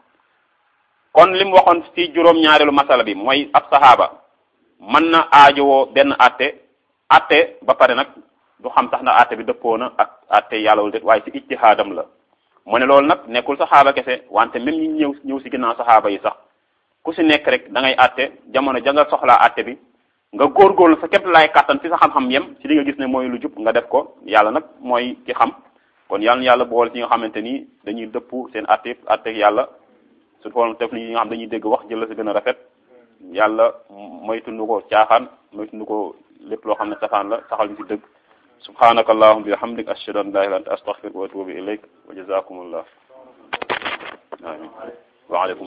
Speaker 1: kon li mu waxoon ci juróom-ñaareelu masala bi mooy ab saxaaba mën na aajowoo benn àtte àtte ba pare nag du xam sax na àtte bi dëppoo na ak àtte yàlla wala déet waaye ci ijtihaadam la mu ne loolu nag nekkul saxaaba kese wante même ñi ñëw ñëw ci ginnaaw saxaaba yi sax ku ci nekk rek da ngay àtte jamono ja nga soxlaa àtte bi nga góorgóorlu sa képp laay kàttan fi sa xam-xam yem ci li nga gis ne mooy lu jub nga def ko yàlla nag mooy ki xam kon yàlla na yàlla boole ci nga xamante ni dañuy dëpp seen àtte àtte yàlla su ko def ni nga xam dañuy dégg wax jël la si gën a rafet yàlla moytundu ko caaxaan moytundu ko lépp loo xam ne safaan la saxal ñu si dëgg subhanaka allahumma bihamdik ashhadu an la ilaha illa anta astaghfiruka wa atubu ilayk wa jazakumullah amin wa alaykum